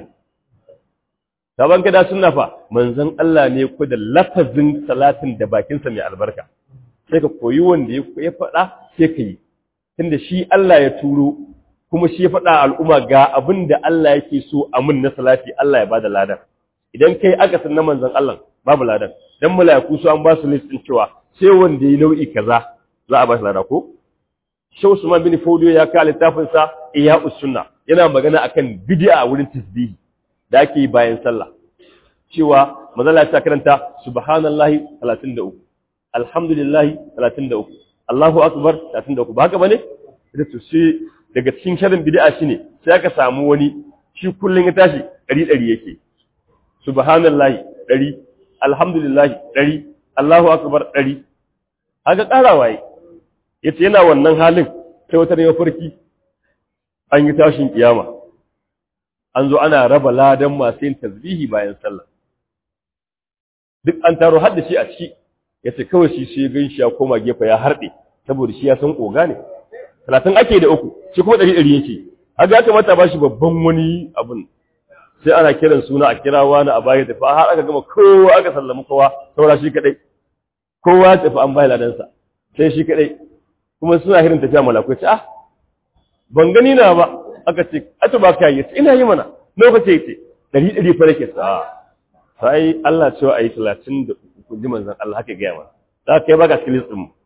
saban kada sunna fa manzon Allah ne ku da lafazin salatin da bakin sa mai albarka sai ka koyi wanda ya faɗa sai ka yi tunda shi Allah ya turo kuma shi ya faɗa al'umma ga abin da Allah yake so a mun na salati Allah ya bada ladan idan kai aka san na manzon Allah babu ladan dan mala'iku su an ba su list din cewa sai wanda yi nau'i kaza za a ba shi lada ko Shehu Usman bin Fodio ya ka littafin sa Ihya'us Sunna yana magana akan bid'a wurin tasbihi da ake yi bayan sallah cewa manzon ta karanta subhanallahi 33 alhamdulillahi 33 Allahu akbar 33 ba haka bane da to sai daga cikin sharin bid'a shine sai aka samu wani shi kullun ya tashi 100 yake subhanallahi 100 alhamdulillahi 100 Allahu akbar 100 haka karawa yi yace yana wannan halin sai wata ne farki an yi tashin kiyama an zo ana raba ladan masu yin tasbihi bayan sallah duk an taro har da shi a ciki yace kawai shi sai gan shi ya koma gefe ya harbe saboda shi ya san koga ne talatin ake da uku shi kuma ɗari ɗari yake haka ya kamata ba shi babban wani abun sai ana kiran suna a kira wani a baya tafi har aka gama kowa aka sallama kowa saura shi kaɗai kowa ya tafi an bayi ladansa sai shi kaɗai kuma suna hirin tafiya malaku ce ah ban gani na ba aka ce ata ba ka yi ina yi mana lokaci ya ce ɗari ɗari fa nake sa sai Allah cewa a yi talatin da uku ji manzan Allah haka gaya mana za ka yi baka cikin listin mu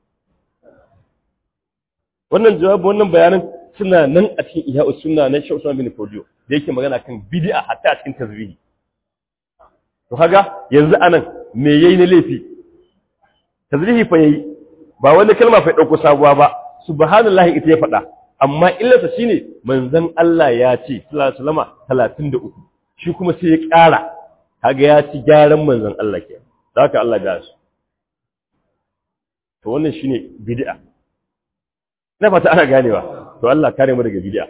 wannan jawabi wannan bayanan suna nan a cikin iya sunna na Sheikh Usman bin Fodio da yake magana kan bid'a hatta a cikin tasbihi to kaga yanzu anan me yayi na laifi tasbihi fa yayi ba wani kalma fa dauko sabuwa ba subhanallahi ita ya faɗa amma illarsa shine manzon Allah ya ce sallallahu alaihi 33 shi kuma sai ya ƙara kaga ya ci gyaran manzon Allah ke haka Allah ya su to wannan shine bid'a na fata ana ganewa to Allah kare mu daga bid'a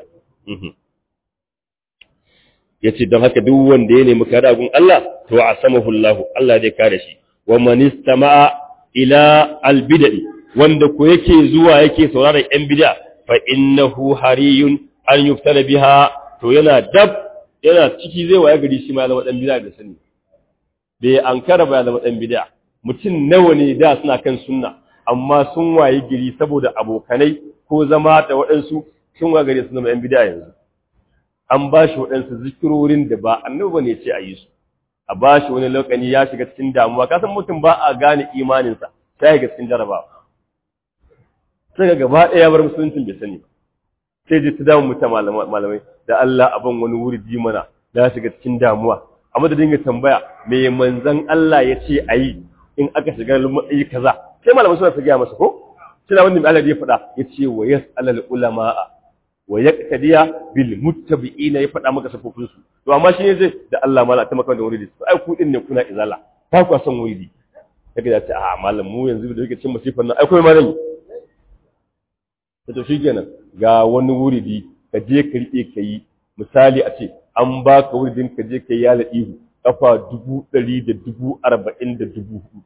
yace don haka duk wanda ya nemi kare agun Allah to asamahu Allah Allah zai kare shi wa man istama'a ila albid'i wanda ko yake zuwa yake sauraron yan bid'a fa innahu hariyun an yuftala biha to yana dab yana ciki zai waya gari shi ma ya zama dan bid'a da sani bai ankara ba ya zama dan bid'a mutum nawa ne da suna kan sunna amma sun waye gari saboda abokanai ko zama da waɗansu sun waye gari sun zama yan bid'a yanzu an ba shi waɗansu zikirorin da ba annabi ne ce a yi su a ba shi wani lokaci ya shiga cikin damuwa ka san mutum ba a gane imaninsa sai ga cikin jarabawa sai ga gaba ɗaya bar musuluncin bai sani ba sai ji ta damu mutum malamai da Allah abin wani wuri ji mana ya shiga cikin damuwa amma da dinga tambaya me manzon Allah ya ce a yi in aka shiga matsayi kaza sai malamai suna su gaya masa ko sai da wanda Allah ya faɗa ya ce wa yas'alal ulama'a wa yaqtadiya bil muttabi'ina ya faɗa maka safofin su to amma shi ne zai da Allah mala ta maka da wuridi to ai ku din ne kuna izala ta ku san wuridi kaga ya ce a malam mu yanzu da yake cin musifan nan ai kai ma nan to shikenan ga wani wuridi ka je ka rike ka yi misali a ce an baka wuridin ka je ka yi yala ihu kafa dubu ɗari da dubu arba'in da dubu hudu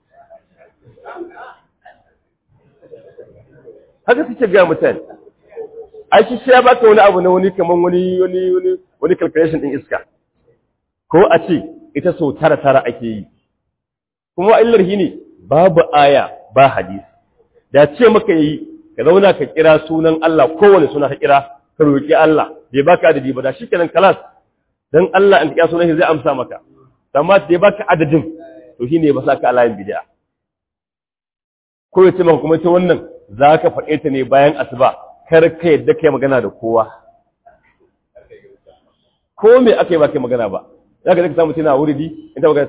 haka suke ga mutane ai shi sai ya baka wani abu na wani kaman wani wani wani wani calculation din iska ko a ce ita sau tara tara ake yi kuma illar shi ne babu aya ba hadisi da ce maka yi ka zauna ka kira sunan Allah kowane suna ka kira ka roki Allah bai baka adadi ba da shikenan kalas dan Allah in ka kira sunan shi zai amsa maka amma da baka adadin to shine ba sa ka alayin bid'a ko ya ce maka kuma ta wannan zaka faɗe ta ne bayan asuba kar ka yadda kai magana da kowa ko me aka yi ba kai magana ba za ka zaka samu tana wuridi in ta magana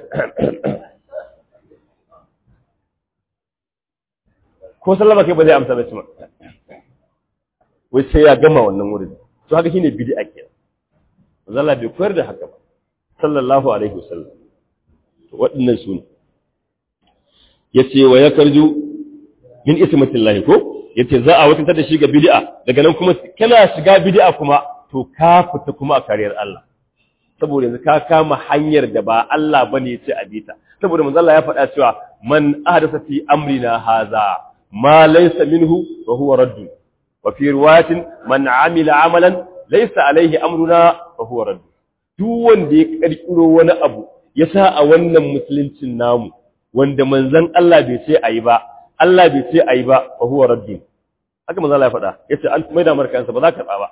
ko sallama kai ba zai amsa mai cima wai sai ya gama wannan wuridi to haka shine bid'a kenan zalla bai koyar da haka ba sallallahu alaihi wasallam to waɗannan su ne yace wa yakarju min ismatillahi ko yace za a watantar da shi ga bid'a daga nan kuma kana shiga bid'a kuma to ka fita kuma a kariyar Allah saboda yanzu ka kama hanyar da ba Allah bane yace a bita saboda manzo Allah ya faɗa cewa man ahdasa fi amrina haza ma laysa minhu wa huwa radd wa fi riwayatin man amila amalan laysa alaihi amruna wa huwa radd duk wanda ya karkiro wani abu ya sa a wannan musuluncin namu wanda manzon Allah bai ce ayi ba Allah bai ce ayi ba fa huwa raddin haka manzo Allah ya faɗa yace an maida markansa ba za ka ba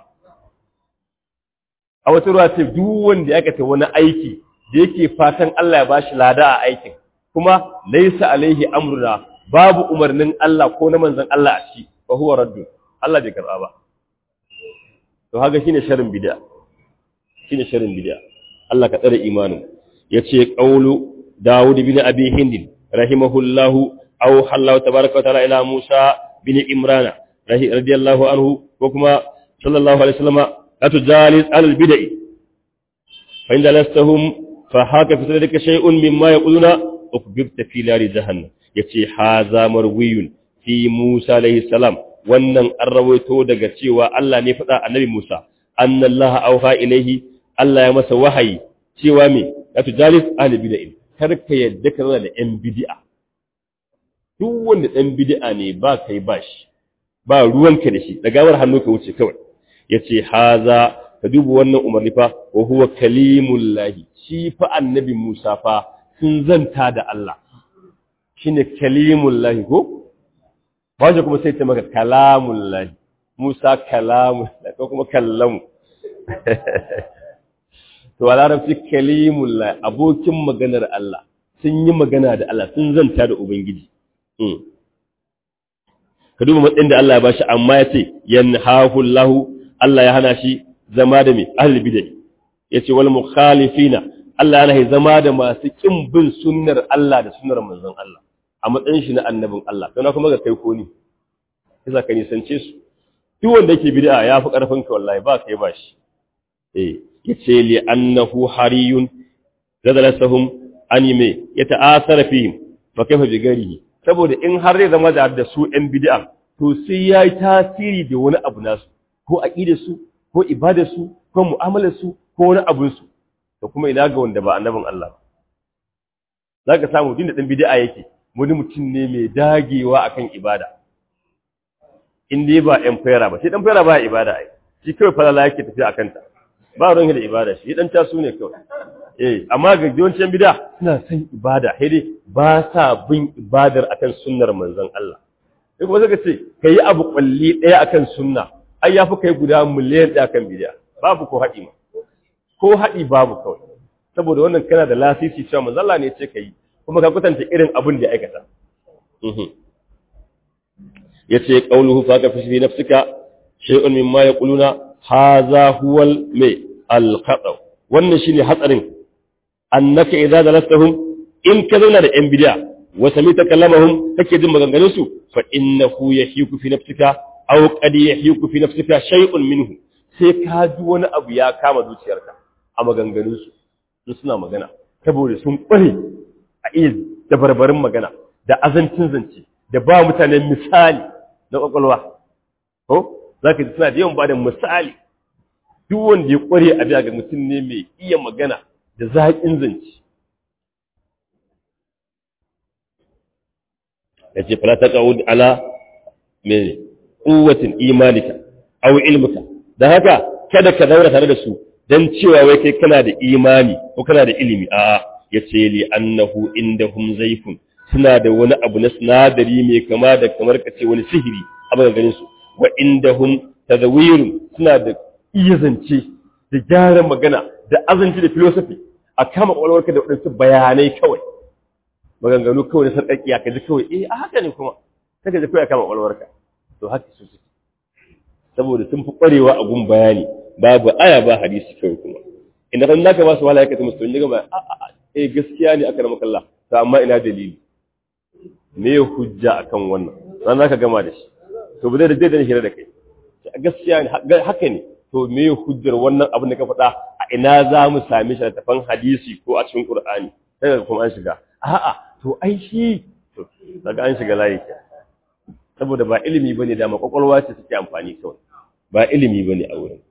a wata ruwa ce duk wanda ya kata wani aiki da yake fatan Allah ya bashi lada a aikin kuma laysa alaihi amruna babu umarnin Allah ko na manzon Allah a ci fa huwa raddun Allah bai karba ba to haka shine sharrin bid'a shine sharrin bid'a Allah ka tsare imanin yace qaulu Dawud bin Abi Hind rahimahullahu aw hallahu tabaaraka wa ta'ala ila Musa bin Imran radiyallahu anhu ko kuma sallallahu alaihi wasallam atujalis al bid'i fa inda lastahum fa haka fi sadrika shay'un mimma yaquluna ukbibta fi nari jahannam yace haza marwiyun fi Musa alaihi salam wannan an rawaito daga cewa Allah ne faɗa annabi Musa annallaha auha ilaihi Allah ya masa wahayi cewa me ya tujalis ahli bid'ah kar ka yadda ka zama da yan bid'a duk wanda dan bid'a ne ba kai ba shi ba ruwanka da shi da gawar hannu ka wuce kawai yace haza ka duba wannan umarni fa wa huwa kalimullahi shi fa annabi Musa fa sun zanta da Allah shine kalimullahi ko ba kuma sai ta maka kalamullahi Musa kalamullahi ko kuma kallamu to a larabci kalimullah abokin maganar Allah sun yi magana da Allah sun zanta da Ubangiji ka duba matsayin da Allah ya bashi amma ya ce yanhahu Allah Allah ya hana shi zama da mai ahli bid'ah yace wal mukhalifina Allah ya hana zama da masu kin bin sunnar Allah da sunnar manzon Allah a matsayin shi na annabin Allah kana kuma ga kai ko ni kisa ka nisance su duk wanda yake bid'a ya fi karfin ka wallahi ba kai ba shi eh yace li annahu hariyun zadalasahum anime yata'asara fihim fa kaifa bi garihi saboda in har zai zama da su ɗan bid'a to sai yayi tasiri da wani abu nasu ko aqidar su ko ibadar su ko mu'amalar su ko wani abun su to kuma ina ga wanda ba annabin Allah zaka samu din da ɗan bid'a yake wani mutum ne mai dagewa akan ibada in dai ba ɗan fayara ba sai ɗan fayara ba ibada ai shi kawai falala yake tafiya akan ta ba ruwan da ibada shi dan tasu ne kawai eh amma ga yawancin bid'a suna son ibada sai dai ba sa bin ibadar akan sunnar manzon Allah sai kuma saka ce kai abu kulli daya akan sunna ai yafi kai guda miliyan daya akan bid'a babu ko haɗi ma ko haɗi babu kawai saboda wannan kana da lasisi cewa manzon Allah ne ya ce kai kuma ka kwatanta irin abin da ya aikata yace qauluhu fa ka fi nafsika shay'un mimma yaquluna hadha huwa al-may al-khata wannan shine hatsarin annaka idza dalastahum in ka zauna da yan bid'a wa samita kalamahum kake jin maganganun su fa innahu yahiku fi nafsika aw qad yahiku fi nafsika shay'un minhu sai ka ji wani abu ya kama zuciyarka a maganganun su sun suna magana saboda sun kware a iya dabarbarin magana da azancin zance da ba mutane misali na kwakwalwa ko za ka ji suna da yawan ba da misali duk wanda ya kware a ga mutum ne mai iya magana da zaƙin zance ya ce fala ta ƙa'ud ala mai ƙuwatin imanika au ilmuka da haka kada ka daura tare da su don cewa wai kai kana da imani ko kana da ilimi a'a ya ce li annahu indahum zaifun suna da wani abu na sinadari mai kama da kamar ka ce wani sihiri a maganganin su wa indahum tadawirun suna da iya zance da gyaran magana da azanci da filosofi a kama kwalwarka da waɗansu bayanai kawai maganganu kawai na sarƙaƙiya ka ji kawai eh a haka ne kuma sai ka ji kawai a kama kwalwarka to haka su suke saboda sun fi ƙwarewa a gun bayani babu aya ba hadisi kawai kuma inda kan naka ba su wala ya kace musu to ba a a eh gaskiya ne aka rama kalla to amma ina dalili me hujja akan wannan ran zaka gama da shi to ba zai da zai hira da kai gaskiya ne haka ne to me hujjar wannan abin da ka faɗa a ina za mu same shi a tafan hadisi ko a cikin Qur'ani sai kuma an shiga a'a to ai shi to daga an shiga layi saboda ba ilimi bane da makwakwalwa ce suke amfani kawai ba ilimi bane a wurin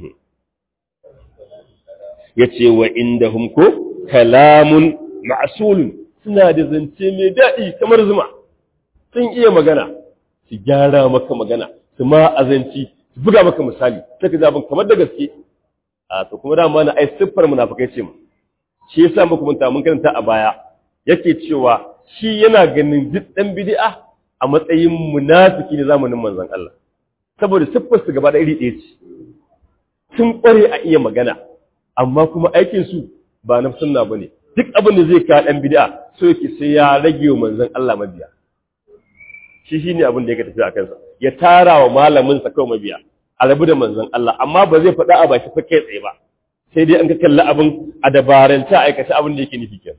yace wa indahum ko kalamun ma'sulun suna da zance mai daɗi kamar zuma sun iya magana su gyara maka magana su ma azanci su buga maka misali sai ka zabin kamar da gaske a to kuma dama na ai siffar munafikai ce mu shi yasa muku mun ta mun karanta a baya yake cewa shi yana ganin duk dan bid'a a matsayin munafiki ne zamanin manzon Allah saboda siffar su gaba da iri ɗaya ce sun kware a iya magana amma kuma aikin su ba na sunna bane duk abin da zai ka dan bid'a so yake sai ya rage wa manzon Allah mabiya shi shine abin da yake tafi a kansa ya tara wa malamin sa kawai mabiya a rabu da manzon Allah amma ba zai faɗa a baki fa kai tsaye ba sai dai an ka kalli abin a dabaranta aikata abin da yake nufi kenan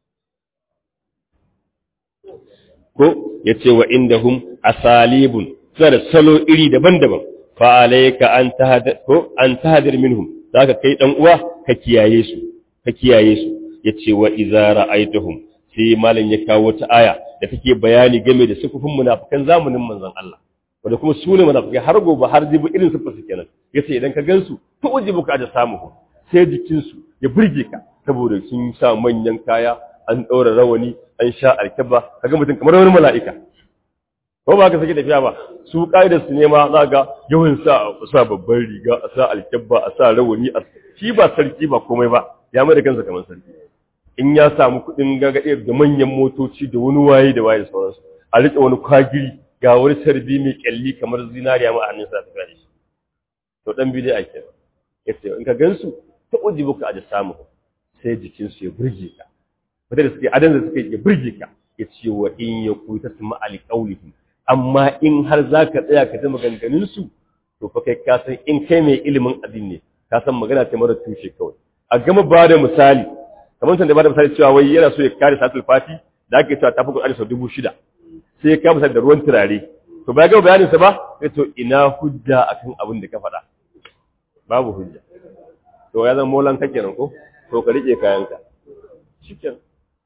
ko yace wa indahum asalibun suna da salo iri daban-daban fa alayka an tahadar ko an tahadir minhum zaka kai dan uwa ka kiyaye su ka kiyaye su yace wa idza ra'aytahum sai malam ya kawo ta aya da take bayani game da sufufin munafikan zamanin manzon Allah wanda kuma su ne munafikai har gobe har jibi irin sufar su kenan yace idan ka gansu to ujibu ka da samu sai jikin su ya burge ka saboda sun sa manyan kaya an daura rawani an sha alkaba kaga mutum kamar wani mala'ika ko ba ka sake tafiya ba su kaidar su ne ma za ga yawan sa sa babban riga a sa alkaba a sa rawani a shi ba sarki ba komai ba ya mai da kansa kamar sarki in ya samu kuɗin gagaɗe da manyan motoci da wani waye da waye da sauransu a riƙe wani kwagiri ga wani sarbi mai kyalli kamar zinariya ma a hannun sa tafiya da shi to dan bi dai ake yace in ka gansu ta ujibu ka da samu sai jikin su ya burge ka wanda da suke adan da suke ya burge ka ya ce wa in ya kuta sama ali qaulihim amma in har zaka tsaya ka ji maganganun su to fa kai ka san in kai mai ilimin addini ne ka san magana ta mara tushe kawai a gama ba da misali kamar san da ba da misali cewa wai yana so ya kare satul fati da ake cewa tafi Qur'ani sau dubu shida sai ya kama da ruwan turare to ba ga bayanin sa ba sai to ina hujja akan abin da ka faɗa babu hujja to ya zama molan kake nan ko to ka rike kayanka shikenan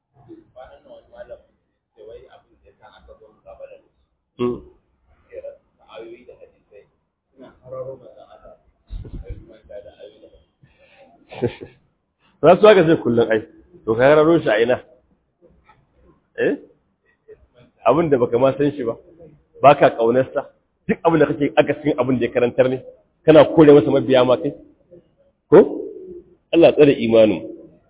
za su haka sai kullum ai to ka raro shi a ina eh abin da baka ma san shi ba baka kaunarsa duk abin da kake aka cikin abin da ya karantar ne kana kore masa mabiya ma kai ko Allah tsare imanin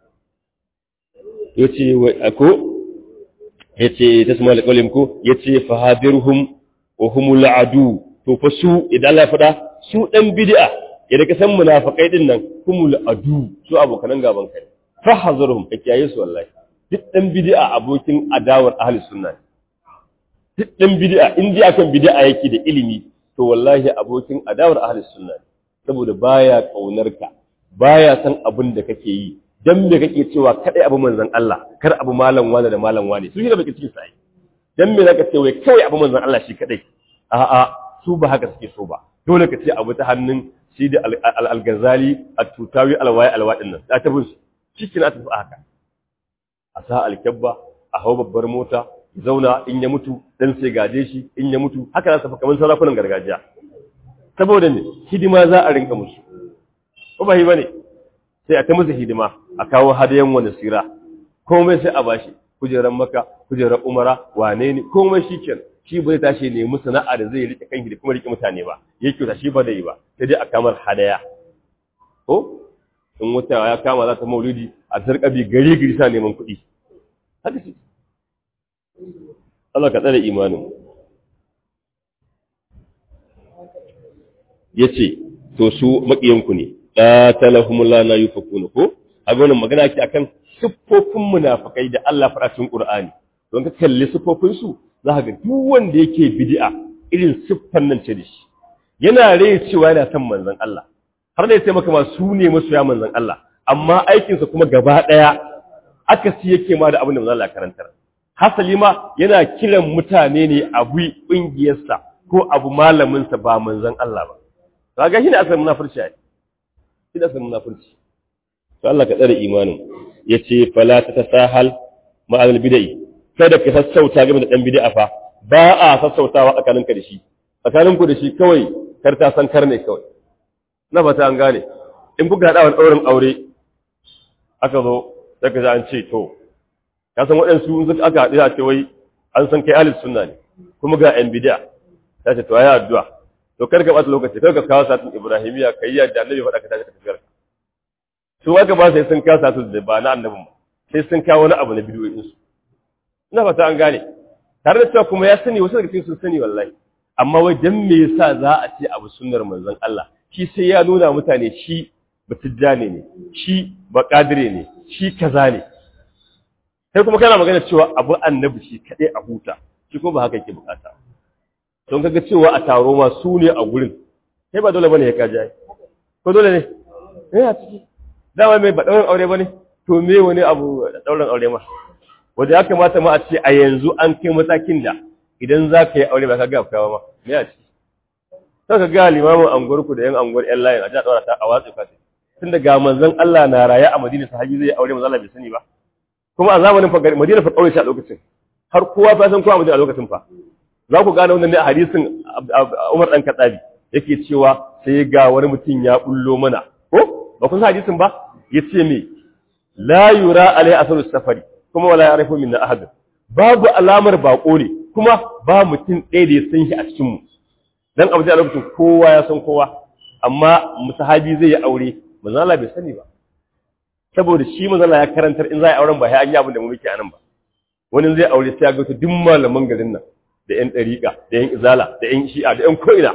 yace ko yace tasma alqalim ko yace fahadirhum wa humul adu to fa su idan Allah ya fada su dan bid'a idan ka san munafikai din nan humul adu su abokan gaban kai fahazirhum ka kiyaye su wallahi duk dan bid'a abokin adawar ahli sunna duk dan bid'a in ji akan bid'a yake da ilimi to wallahi abokin adawar ahli sunna saboda baya kaunar ka baya san abin da kake yi dan me kake cewa kadai abu manzon Allah kar abu malam wani da malam wani su shi da baki cikin sai dan me zaka ce wai kawai abu manzon Allah shi kadai a'a su ba haka suke so ba dole ka ce abu ta hannun shi da al-Ghazali at-Tutawi al-Wai al-Wadin nan ta tabbus cikin a tafi haka a sa alkyabba a hau babbar mota zauna in ya mutu dan sai gaje shi in ya mutu haka za su kamar sarakunan gargajiya saboda ne hidima za a rinka musu ko ba bane sai a ta musu hidima a kawo hadayan wani sira komai sai a bashi kujeran maka kujeran umara wane ne komai shikenan shi ba zai tashi ne musu sana'a da zai rike kanki da kuma rike mutane ba yake ta shi ba da yi ba sai dai a kamar hadaya ko in wata ya kama za ta maulidi a sarƙabi gari gari sa neman kuɗi haka shi Allah ka tsare imanin ya ce to su maƙiyanku ne ƙatalahumullah na yufakuna ko a wannan magana ke akan siffofin munafikai da Allah faɗa cikin Qur'ani don ka kalli siffofin su za ka ga duk wanda yake bid'a irin siffan nan ce da shi yana rai cewa yana son manzon Allah har da ya ce maka ma su ne masoya manzon Allah amma aikinsa kuma gaba ɗaya aka si yake ma da abin da manzon Allah karantar hasali ma yana kiran mutane ne abu ƙungiyarsa ko abu malaminsa ba manzon Allah ba kaga shi ne asalin munafurci ai shi ne asalin munafurci to Allah ka tsare imanin yace fala ta tasahal ma'al bid'i kada ka sassauta game da dan bid'a fa ba a sassautawa tsakaninka da shi tsakaninku da shi kawai kar ta san kar ne kawai na fata an gane in kuka haɗa wani ɗaurin aure aka zo daga za an ce to ka san waɗansu in aka haɗu a ce wai an san kai alis sunna ne kuma ga yan bidiya ta ce to ayi addu'a to kar ka ɓata lokaci kar ka kawo satin ibrahimiya kai yadda annabi faɗa ka tashi ka tafiyar su aka ba sai sun kawo satin da ba na annabin ba sai sun kawo wani abu na bidiyoyin su ina fata an gane tare da cewa kuma ya sani wasu daga cikin sun sani wallahi amma wai dan me yasa za a ce abu sunnar manzon Allah shi sai ya nuna mutane shi batijjane ne shi bakadire ne shi kaza ne sai kuma kana magana cewa abu annabi shi kaɗai a huta shi kuma ba haka yake bukata don kaga cewa a taro ma su ne a gurin sai ba dole bane ya kaja ko dole ne eh a ciki dama mai ba daurin aure bane to me wani abu daurin aure ma wanda ya kamata ma a ce a yanzu an kai matakin da idan za ka yi aure ba ka ga kawo ma me a ciki sai ka ga limamin anguwarku da yan anguwar yan layin a ji a ɗaura ta a watsi ka tun daga manzon Allah na raye a Madina sahabi zai aure manzon Allah bai sani ba kuma a zamanin fa Madina fa kaure shi a lokacin har kowa fa san kowa Madina a lokacin fa za ku gane wannan ne a hadisin Umar dan Khattabi yake cewa sai ga wani mutum ya bullo mana ko ba kun san hadisin ba yace me la yura alai asalu safari kuma wala ya'rifu minna ahad babu alamar bako ne kuma ba mutum ɗaya da ya san shi a cikin mu dan abu a lokacin kowa ya san kowa amma musahabi zai yi aure manzo Allah bai sani ba saboda shi manzo Allah ya karantar in za a auren ba sai an yi abin da mu muke anan ba wani zai aure sai ya ga duk malaman garin nan da ƴan ɗariƙa da ƴan izala da ƴan shi'a da ƴan ko'ina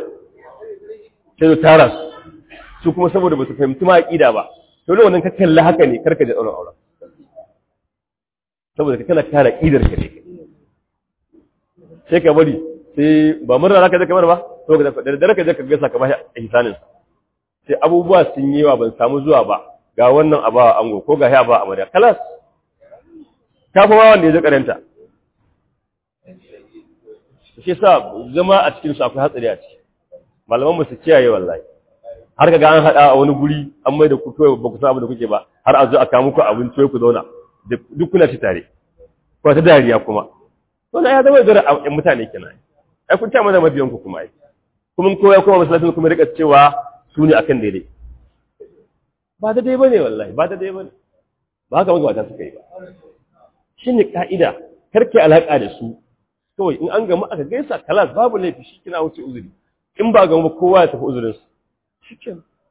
sai su tara su su kuma saboda ba su fahimci ma aqida ba to wannan ka kalla haka ne karka da auren auren saboda ka kana kara aqidar ka ne sai ka bari sai ba murna zaka je kamar ba to da daddare ka je ka ga sakamakon ihsanin sai abubuwa sun yi wa ban samu zuwa ba ga wannan a bawa ango ko ga ya ba amarya kalas ta fi ma wanda ya ji karanta shi sa zama a cikin su akwai hatsari a ciki malaman mu su kiyaye wallahi har ka ga an haɗa a wani guri an mai da ku kawai ba ku san abin da kuke ba har a zo a kawo muku abinci ku zauna duk kuna ci tare ko ta dariya kuma wannan ya zama zara a mutane kenan ai kun ta mana mabiyan ku kuma ai kuma kowa kuma masallacin kuma rika cewa su ne akan daidai ba da dai bane wallahi ba da dai bane ba haka magabata suka yi ba shine ka'ida karke alaka da su kawai in an gamu aka gaisa kalas babu laifi shi kina wuce uzuri in ba gamu kowa ya tafi uzurin su shikenan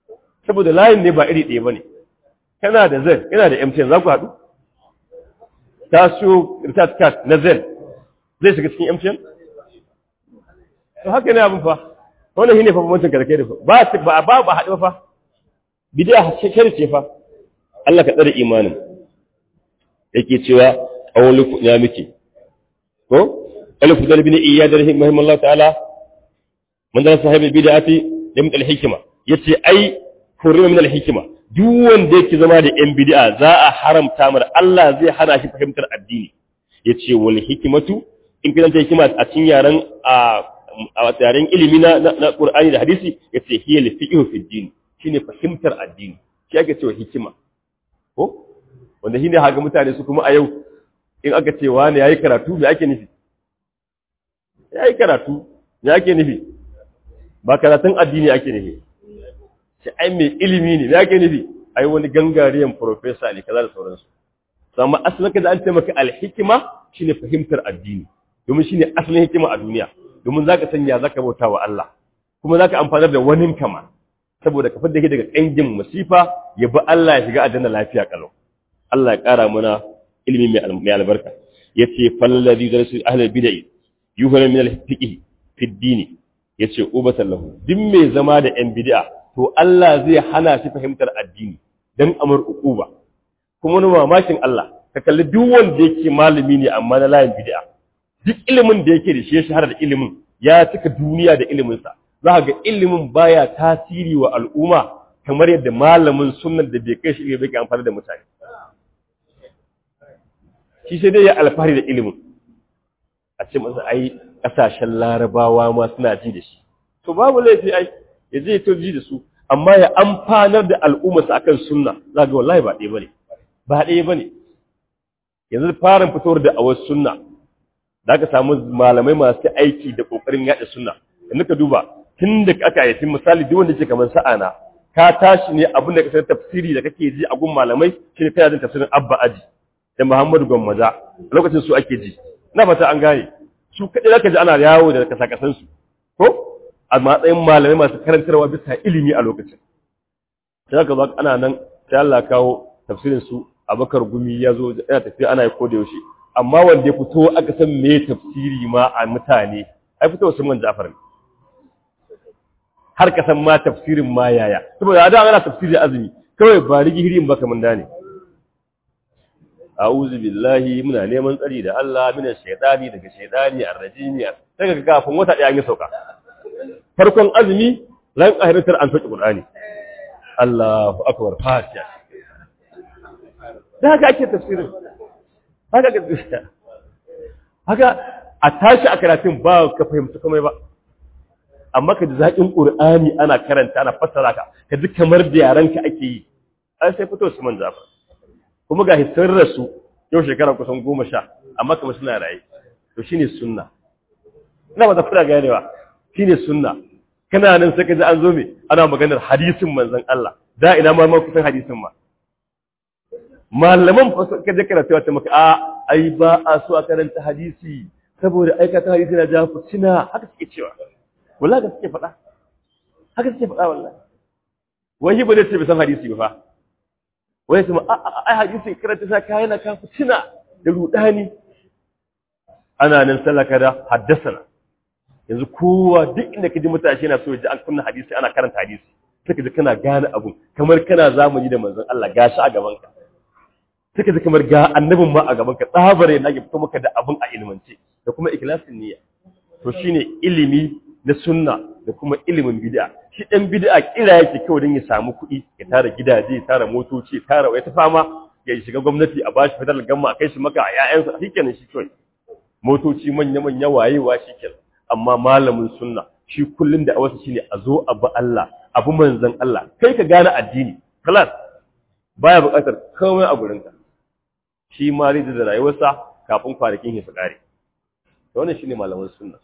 saboda layin ne ba iri ɗaya bane kana da zen yana da MTN za ku haɗu ta siyo recharge card na zen zai shiga cikin MTN to haka ne abin fa wannan shine fa bambancin karkai da ba ba ba ba haɗu fa bid'a shekar ce fa Allah ka tsare imanin yake cewa awwalu ya miki ko alif dal bin iyad rahimahullah ta'ala man da sahibi bid'ati lim al hikma yace ai hurima min al hikma duk wanda yake zama da yan bid'a za a haramta mar Allah zai hana shi fahimtar addini yace wal hikmatu in kidan ta hikima a cikin yaran a a yaren ilimi na na Qur'ani da hadisi yace hiya al fiqhu fi din shine fahimtar addini shi ake cewa hikima ko wanda shine haga mutane su kuma a yau in aka ce wani yayi karatu me ake nufi yayi karatu me ake nufi ba karatun addini ake nufi shi ai mai ilimi ne me ake nufi ai wani gangariyan professor ne kaza da sauransu amma asalin ka da an ce maka alhikima shine fahimtar addini domin shine asalin hikima a duniya domin zaka sanya zaka bauta wa Allah kuma zaka amfanar da wani kama saboda ka fadda daga ƙangin masifa ya bi Allah ya shiga aljanna lafiya kalau Allah ya ƙara mana ilimi mai albarka yace fallazi darasu ahlul bid'ah yuhra min al-fiqh fi ad-din yace ubatan lahu duk mai zama da yan bid'a to Allah zai hana shi fahimtar addini dan amur uquba kuma wani mamakin Allah ka kalli duk wanda yake malami ne amma na layin bid'a duk ilimin da yake da shi ya shahara da ilimin ya cika duniya da ilimin sa za ga ilimin baya tasiri wa al'umma kamar yadda malamin sunnan da bai kai shi bai ke amfani da mutane shi sai dai ya alfahari da ilimin a ce masa ai kasashen larabawa ma suna ji da shi to babu laifi ai ya je to ji da su amma ya amfanar da al'ummarsa akan sunna za ga wallahi ba ɗaya bane ba ɗaya bane yanzu farin fitowar da awar sunna da aka samu malamai masu aiki da kokarin yaɗa sunna yanzu ka duba tun da aka yi misali duk wanda ke kamar sa'ana ka tashi ne abin da ka san tafsiri da kake ji a gun malamai shine kana jin tafsirin Abba Aji da Muhammadu Gwammaja lokacin su ake ji na fata an gane su kadai zaka ji ana yawo da kasakasan su ko a matsayin malamai masu karantarwa bisa ilimi a lokacin sai aka zo ana nan sai Allah kawo tafsirin su Abakar Gumi ya zo yana tafiya ana yi ko da yaushe amma wanda ya fito aka san me tafsiri ma a mutane ai fito Usman Ja'far ne har ka san ma tafsirin ma yaya saboda da ana tafsiri azumi kawai ba rigi hirin ba kaman dane a'udhu billahi muna neman tsari da Allah mina shaytani daga shaytani arrajimi daga kafin wata daya an yi sauka farkon azumi ran ahiratar an sauki qur'ani Allahu akbar fatiha da haka ake tafsirin haka ga haka a tashi a karatun ba ka fahimta komai ba amma ka ji zaƙin ƙur'ani ana karanta ana fassara ka ka ji kamar da yaranka ake yi ai sai fito su man zafa kuma ga sun rasu yau shekara kusan goma sha amma kamar suna raye to shine sunna ina ba ta fara ganewa shine sunna kana nan sai ka ji an zo me ana maganar hadisin manzon Allah da ina ma ma kusan hadisin ma malaman ka je karatu ta maka a ai ba a so a karanta hadisi saboda aikata hadisi na jafu cina haka suke cewa wallahi da suke faɗa haka suke faɗa wallahi wai ba zai ce bai san hadisi ba fa wai su ai hadisi karanta sa kai na kafu tuna da rudani ana nan sallaka da haddasana yanzu kowa duk inda kaji mutashi yana so ya ji an kunna hadisi ana karanta hadisi sai kaji kana gane abu kamar kana zamani da manzon Allah gashi a gaban ka sai kaji kamar ga annabin ma a gaban ka tsabare na fito maka da abun a ilmance da kuma ikhlasin niyya to shine ilimi na sunna da kuma ilimin bid'a shi dan bid'a kira yake kawai don ya samu kuɗi ya tara gidaje ya tara motoci ya tara ya ta fama ya shiga gwamnati a bashi federal gamma a kai shi maka a ƴaƴansa shikenan shi kawai motoci manya manya wayewa shikenan amma malamin sunna shi kullun da awasu shine a zo abu Allah abu manzon Allah kai ka gane addini kalas baya buƙatar komai a gurinka shi ma da rayuwarsa kafin kwanakin ya su kare wannan shine malamin sunna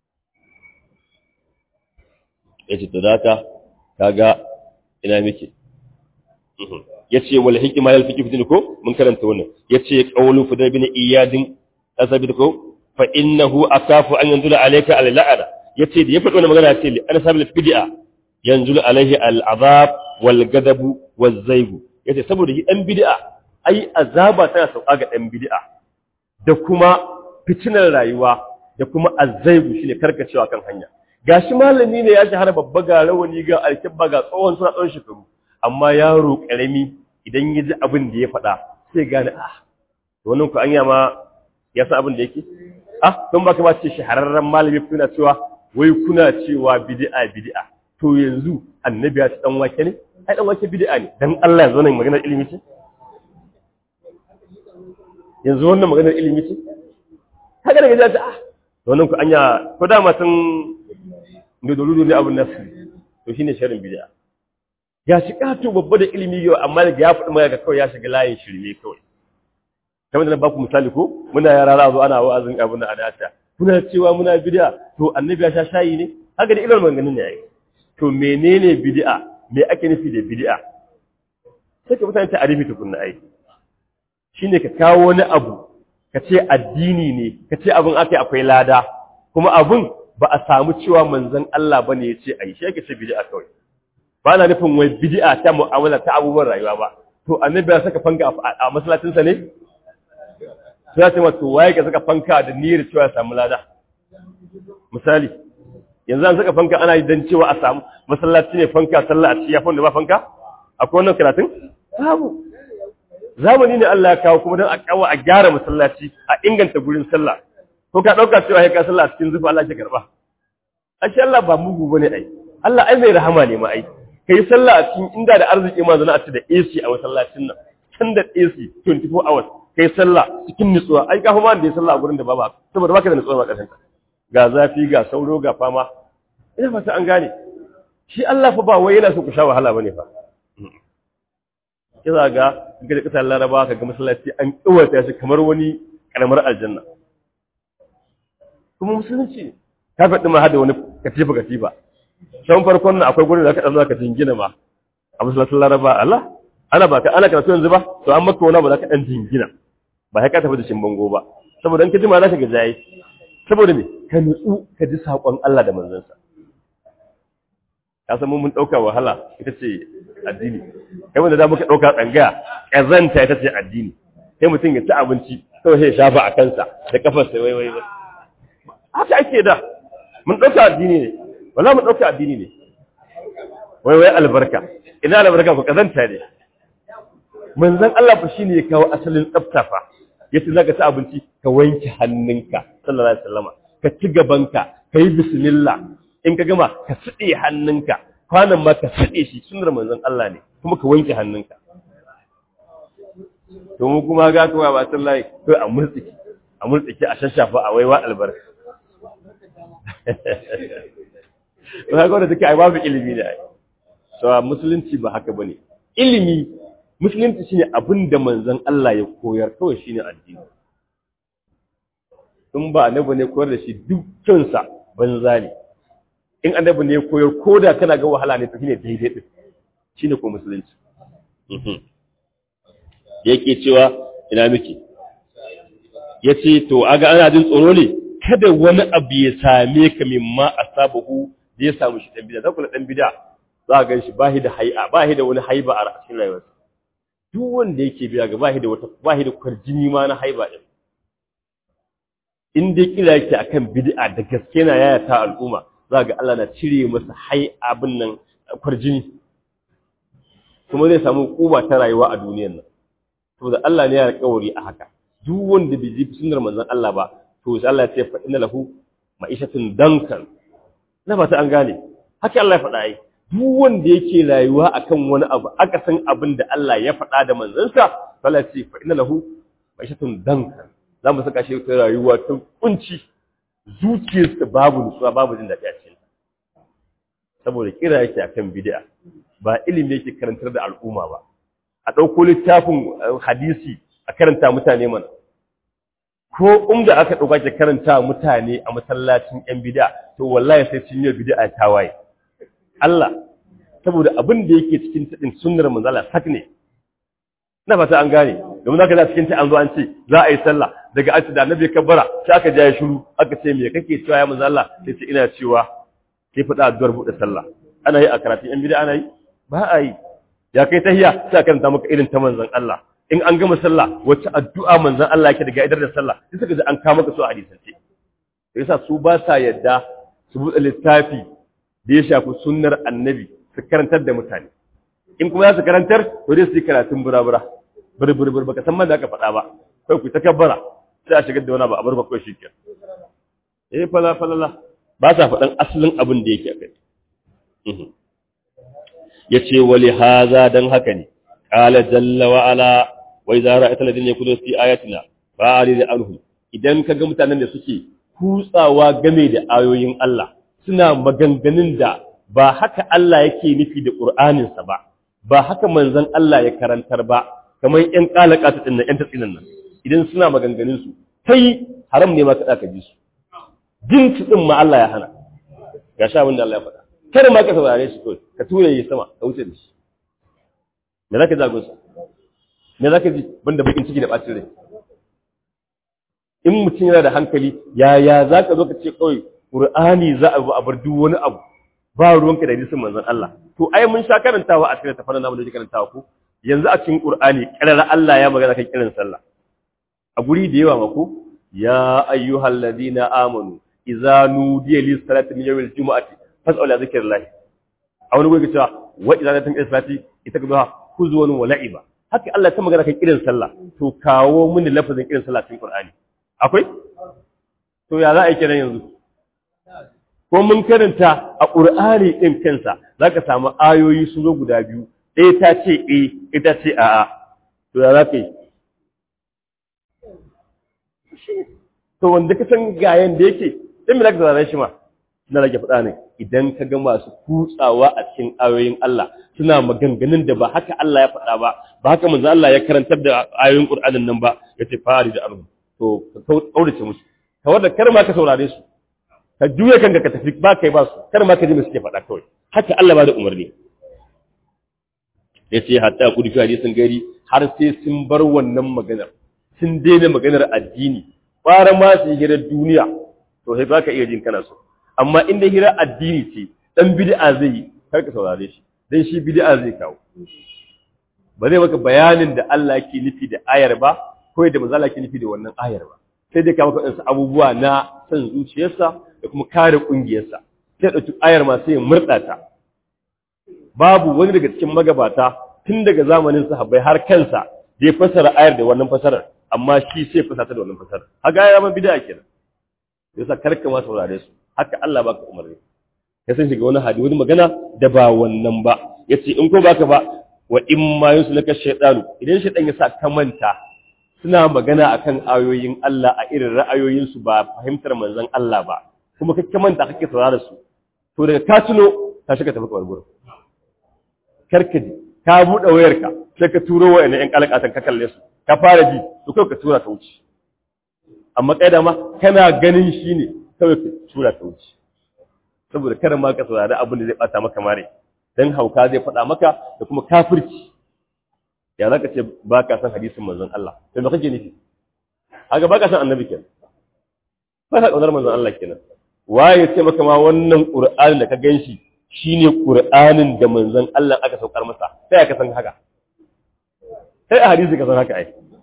ya ce to daka kaga ina miki ya ce wal hikima yal fiqh fitin ko mun karanta wannan ya ce qawlu fudayl bin iyadin asabit ko fa innahu akafu an yanzula alayka al la'ana ya ce da ya faɗi wannan magana ce li an sabil bid'a yanzulu alayhi al azab wal gadabu waz zaigu yace saboda shi dan bid'a ai azaba tana sauka ga dan bid'a da kuma fitinar rayuwa da kuma azzaigu shine karkacewa kan hanya gashi malami ne ya shahara babba ga rawani ga alkibba ga tsohon suna tsawon shekaru amma yaro karami idan ya ji abin da ya faɗa sai gane ah wannan ku anya ma ya san abin da yake ah don baka ba ce shahararren malami kuna cewa wai kuna cewa bid'a bid'a to yanzu annabi ya ci dan wake ne ai dan wake bid'a ne dan Allah yanzu wannan maganar ilimi ce yanzu wannan maganar ilimi ce kaga daga jaji ah wannan ku anya ko da ma sun ne doludu ne abun nasu to shine sharrin bid'a ya shi kato babba da ilimi yau amma daga ya faɗi mai ga kawai ya shiga layin shirme kawai kamar da na baku misali ko muna yara za zo ana wa'azin abin da adata kuna cewa muna bid'a to annabi ya sha shayi ne haka da irin maganganun ne yayi to menene bid'a me ake nufi da bid'a sai ka mutane ta arifi tukunna ai shine ka kawo wani abu ka ce addini ne ka ce abin aka akwai lada kuma abin ba a samu cewa manzon Allah bane ya ce ai shi ake ce bid'a kawai ba na nufin wai bid'a ta mu'amala ta abubuwan rayuwa ba to annabi ya saka fanka a masallacinsa ne sai ce wato waye ka saka fanka da niyyar cewa ya samu lada misali yanzu an saka fanka ana yi dan cewa a samu masallaci ne fanka sallah a ci ya da ba fanka akwai wannan karatun babu zamani ne Allah ya kawo kuma dan a kawo a gyara masallaci a inganta gurin sallah ko ka dauka cewa ya ka sallah a cikin zufa Allah ya karba ashe Allah ba mugu bane ai Allah ai mai rahama ne ma ai kai sallah a cikin inda da arziki ma zana a ci da AC a masallacin nan can da AC 24 hours kai sallah cikin nutsuwa ai ka kuma da ya sallah a gurin da babu saboda baka da nutsuwa ba kasan ga zafi ga sauro ga fama ina fata an gane shi Allah fa ba wai yana so ku sha wahala bane fa kiza ga ga da kasar Laraba ka ga masallaci an kiwata shi kamar wani karamar aljanna kuma musulunci ka faɗi ma hada wani katifa katifa shan farkon nan akwai gurin da ka ɗan ka jingina ma a masallacin Laraba Allah ana ba ka ana karatu yanzu ba to an maka wani ba za ka ɗan jingina ba sai ka tafi da shin bango ba saboda in ka jima za ka ga jaye saboda me ka nutsu ka ji saƙon Allah da manzansa ka san mun ɗauka wahala ita ce addini kai wanda da muka ɗauka tsangaya ƙazanta ita ce addini sai mutum ya ci abinci kawai sai ya shafa a kansa da kafarsa wai wai wai haka ake da mun ɗauka addini ne wala mun ɗauka addini ne wai wai albarka ina albarka ku ƙazanta ne manzon Allah fa shine ya kawo asalin tsafta fa yace zaka ci abinci ka wanke hannunka sallallahu alaihi wasallama ka ci gabanka ka yi bismillah in ka gama ka tside hannunka kwanan ma ka tside shi sunnar manzon Allah ne kuma ka wanke hannunka to mu kuma ga to ba sallahi to a murtsiki a murtsiki a shashafa a waiwa albarka to haka da take ai babu ilimi ne ai so musulunci ba haka bane ilimi musulunci shine abin da manzon Allah ya koyar kawai shine addini in ba annabi ne koyar da shi dukkan sa banza ne in annabi ne koyar koda kana ga wahala ne to shine daidai din shine ko musulunci yake cewa ina miki yace to aga ana jin tsoro ne kada wani abu ya same ka mimma asabahu da ya samu shi dan bid'a da kula dan bid'a za ka gan shi ba shi da hai'a ba shi da wani haiba a cikin rayuwarsa duk wanda yake biya ga bahi da wata bahi da kwarjini ma na haiba din in dai kira yake akan bid'a da gaske na yaya ta al'umma za ga Allah na cire masa hai abin nan kwarjini kuma zai samu kuba ta rayuwa a duniyar nan saboda Allah ne ya alƙawari a haka duk wanda bai ji sunnar manzon Allah ba to sai Allah ya ce fa inna lahu ma'ishatun dankan na ba ta an gane haka Allah ya faɗa ai duk wanda yake rayuwa akan wani abu aka san abin da Allah ya faɗa da manzansa Allah ce fa inna lahu ma'ishatun danka za mu saka shi ta rayuwa ta kunci zuciyarsa babu nutsuwa babu jin daɗi a cikin saboda kira yake akan bid'a ba ilimi yake karantar da al'umma ba a ɗauko littafin hadisi a karanta mutane mana ko inda aka ɗauka ke karanta mutane a masallacin 'yan bid'a to wallahi sai sun yi bid'a ta waye Allah saboda abin da yake cikin tadin sunnar manzala sak ne ina fata an gane domin zaka da cikin ta an zo an ce za a yi sallah daga an ce da annabi kabbara sai aka ja shiru aka ce me kake cewa ya manzala sai ce ina cewa sai fada addu'ar bude sallah ana yi a karatun yan bid'a ana yi ba a yi ya kai tahiyya sai karanta maka irin ta manzon Allah in an gama sallah wacce addu'a manzon Allah yake daga idar da sallah sai suka ji an kawo maka su a hadisance sai yasa su ba sa yadda su buɗe littafi da ya shafi sunnar annabi su karantar da mutane in kuma za su karantar to dai su yi karatun burabura burbur baka san man da aka faɗa ba kai ku ta kabbara sai a shigar da wani ba a bar ba kawai shi ke eh fala falala ba sa faɗan asalin abin da yake akai ya ce wali haza don haka ne ƙala jalla wa ala wai zara ita ladin ya kudo fi ayatina ba a da anhu idan ka ga mutanen da suke kutsawa game da ayoyin Allah suna maganganun da ba haka Allah yake nufi da Qur'aninsa ba ba haka manzon Allah ya karantar ba kamar ƴan kalaka ta dinnan ƴan tatsinan nan idan suna maganganun su kai haram ne ma ka ka ji su jin su din ma Allah ya hana ga sha abin da Allah ya faɗa kada ma ka saurare shi kawai ka tura yi sama ka wuce da shi me zaka ji agunsa me zaka ji banda bakin ciki da bacin rai in mutum yana da hankali yaya za ka zo ka ce kawai ƙur'ani za a a bar duk wani abu ba ruwanka da hadisin manzon Allah to ai mun sha karantawa a cikin tafanan namu da yake karantawa ko yanzu a cikin ƙur'ani ƙarar Allah ya magana kan kiran sallah a guri da yawa mako ya ayyuhal ladina amanu idza nudiya lis salati min yawmil jumu'ati fas'al ila zikrillah a wani guri cewa wa idza latin salati ita ga huzwan wa la'iba haka Allah ta magana kan kiran sallah to kawo mini lafazin kiran sallah cikin ƙur'ani akwai? To ya za a yi kiran yanzu? Ko mun karanta a ƙur'ani ɗin kansa za ka samu ayoyi sun zo guda biyu, ɗaya ta ce e, ita ce a'a, to ya za ka yi? To wanda ka san gayen da yake, ɗin mi za ka zarar shi ma, na rage faɗa ne, idan ka ga masu kutsawa a cikin ayoyin Allah suna maganganun da ba haka Allah ya faɗa ba, ba haka manzo Allah ya karantar da ayoyin Ƙur'anin nan ba, ya ce fari da arzu. to ka kaurace musu ka wanda kar ma ka saurare su ka juya kanka ka tafi ba kai ba su kar ma ka ji me suke faɗa kawai haka Allah ba da umarni ya ce hatta ku dufi hadisin gari har sai sun bar wannan maganar sun daina maganar addini fara ma su hira duniya to sai baka iya jin kana so amma inda hira addini ce dan bid'a zai yi kar ka saurare shi dan shi bid'a zai kawo ba zai maka bayanin da Allah yake nufi da ayar ba kawai da mazala ke nufi da wannan ayar ba sai dai kama kaɗansu abubuwa na son zuciyarsa da kuma kare ƙungiyarsa sai ɗauki ayar ma sai ya murɗa ta babu wani daga cikin magabata tun daga zamanin sahabbai har kansa da ya fasara ayar da wannan fasarar amma shi sai fasata da wannan fasarar haka ya zama bid'a kenan yasa karka ma saurare su haka Allah baka umarni ya san shiga wani hadi wani magana da ba wannan ba yace in ko baka ba wa in ma yuslaka shaytanu idan shaytan ya sa ka manta suna magana akan ayoyin Allah a irin ra'ayoyinsu ba fahimtar manzon Allah ba kuma kake manta kake saurara su to daga ka tuno ka shiga tafi kawar gurin karkaji ka buɗe wayarka sai ka turo wa ƴan kalakatan ka kalle su ka fara ji to kai ka tura ta wuce amma kai da ma kana ganin shi ne kawai ka tura ta wuce saboda kada ma ka saurari abin da zai bata maka mare dan hauka zai faɗa maka da kuma kafirci ya za ka ce ba ka san hadisin manzon Allah sai me kake nufi haka ba ka san annabi kenan ba ka kaunar manzon Allah kenan waye ce maka ma wannan qur'ani da ka ganshi shine qur'anin da manzon Allah aka saukar masa sai ka san haka sai a hadisi ka san haka ai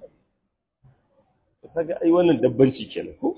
kaga ai wannan dabbanci kenan ko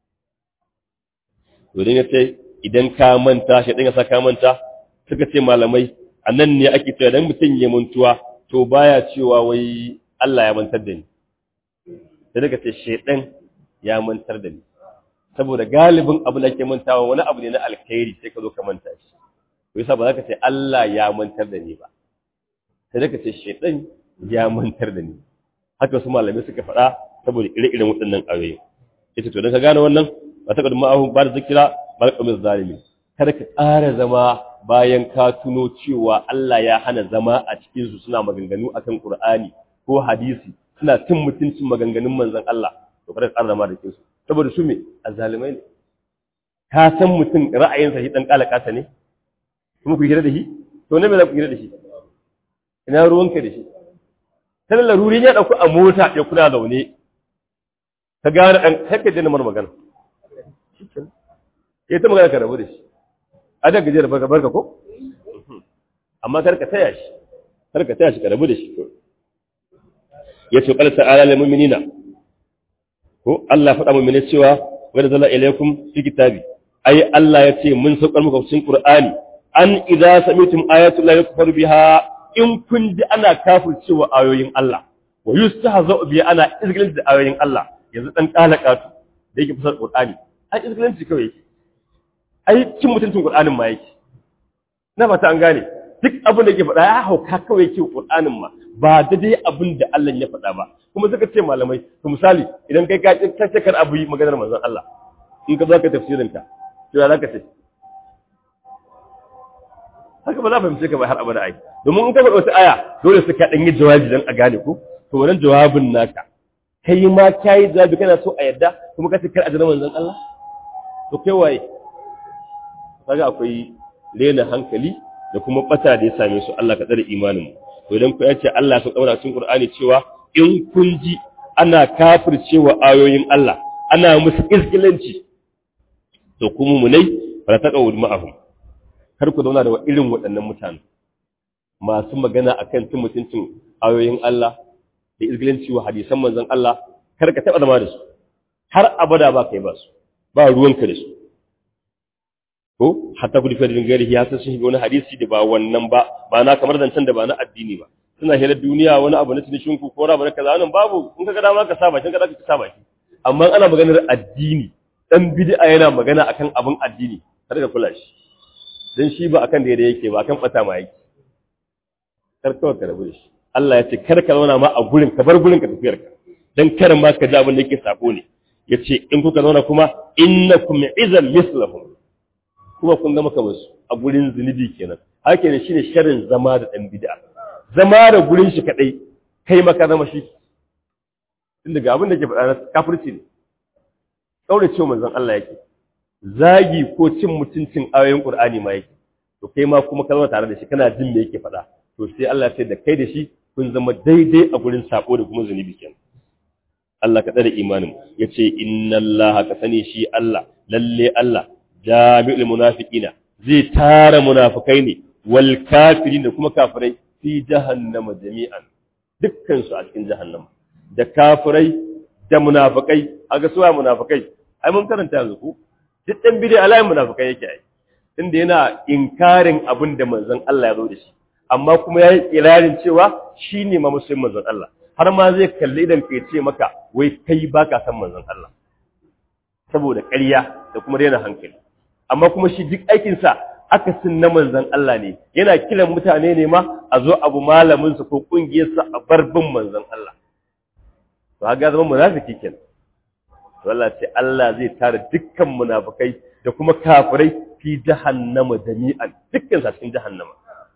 to dan yace idan ka manta shi dan ya sa ka manta suka ce malamai annan ne ake cewa dan mutun ya mantuwa to baya cewa wai Allah ya mantar da ni sai daga ce shedan ya mantar da ni saboda galibin abu da ke mantawa wani abu ne na alkhairi sai ka zo ka manta shi to yasa ba za ka ce Allah ya mantar da ni ba sai daga ce shedan ya mantar da ni haka su malamai suka faɗa saboda ire-iren waɗannan ayoyi ita to dan ka gane wannan ba ta kadu ma'ahu ba da zikira ba da zalimi kada ka ƙara zama bayan ka tuno cewa Allah ya hana zama a cikinsu suna maganganu akan Qur'ani ko hadisi suna cin mutuncin maganganun manzon Allah to kada ka zama da kinsu saboda su me azzalimai ne ka san mutum ra'ayinsa shi dan kalakata ne kuma ku hira da shi to ne me za ku hira da shi ina ruwanka da shi sai laruri ya dauko a mota ya kula zaune ka gane dan haka da namar magana ya ta magana ka rabu da shi a da gajiyar barka barka ko amma kar ka taya shi kar ka taya shi ka rabu da shi ya ce qala ta'ala lil mu'minina ko Allah faɗa mu'mini cewa wa nazala ilaykum fi kitabi ai Allah ya ce mun saukar muku cikin Qur'ani an idza sami'tum ayatu la yukfaru biha in kun ji ana kafircewa ayoyin Allah wa yustahza'u bi ana izgilin da ayoyin Allah yanzu dan kalakatu da yake fasar Qur'ani ai izgilanci kawai yake ai cin mutuncin Qur'anin ma yake na fata an gane duk abin da yake faɗa ya hauka kawai yake Qur'anin ma ba da dai abin da Allah ya faɗa ba kuma suka ce malamai to misali idan kai ka kace kar abu yi maganar manzon Allah in ka zo ka tafsirin ta to ya zaka ce haka ba za fahimce ka ba har abada ai domin in ka faɗa wata aya dole sai ka dan yi jawabi dan a gane ko to wannan jawabin naka kai ma kai jawabi kana so a yadda kuma ka ce kar a jira manzon Allah to kai waye kaga akwai lena hankali da kuma bata da ya same su Allah ka tsare imanin mu to idan ku yace Allah sun kaura cikin Qur'ani cewa in kun ji ana kafircewa ayoyin Allah ana musu izgilanci to kuma mu nai fara ta kawo ma'ahum kar ku zauna da wa irin waɗannan mutane masu magana akan tun mutuncin ayoyin Allah da izgilanci wa hadisan manzon Allah kar ka taɓa zama da su har abada ba kai ba su ba ruwanka da su ko hatta ku difar dingari ya san sun shiga wani hadisi da ba wannan ba ba na kamar zancen da ba na addini ba suna hira duniya wani abu na tunishin ku ko abu na kaza nan babu in ka ga dama ka saba kin ka ka saba shi amma ana maganar addini dan bid'a yana magana akan abin addini kar ka kula shi dan shi ba akan da yake ba akan bata ma yake kar ka ka rabu da shi Allah ya ce kar ka zauna ma a gurin ka bar gurin ka tafiyar ka dan kar ma ka ji abin da yake sako ne yace in kuka zauna kuma innakum izan mislahum kuma kun zama kamar su a gurin zunubi kenan haka ne shine sharrin zama da dan bid'a zama da gurin shi kadai kai maka zama shi tun daga abin da ke faɗa na kafirci ne kaure cewa manzon Allah yake zagi ko cin mutuncin ayoyin Qur'ani ma yake to kai ma kuma ka zama tare da shi kana jin me yake faɗa to sai Allah sai da kai da shi kun zama daidai a gurin sako da kuma zunubi kenan Allah ka tsare imanin yace inna Allah ka sani shi Allah lalle Allah jami'ul munafiqina zai tara munafikai ne wal kafirin da kuma kafirai fi jahannama jami'an dukkan su a cikin jahannama da kafirai da munafikai aga suwa munafikai ai mun karanta yanzu ku duk dan bidai alai munafikai yake ai inda yana inkarin abin da manzon Allah ya zo da shi amma kuma yayi kirarin cewa shine ma musulmin manzon Allah har ma zai kalli idan kai ce maka wai kai baka san manzon Allah saboda ƙarya da kuma daina hankali amma kuma shi duk aikinsa akasin na manzan Allah ne yana kiran mutane ne ma a zo abu malaminsa ko ƙungiyarsa a barbin manzan Allah to haka zama munafiki kenan to Allah ce Allah zai tara dukkan munafikai da kuma kafirai fi jahannama jami'an dukkan sa cikin jahannama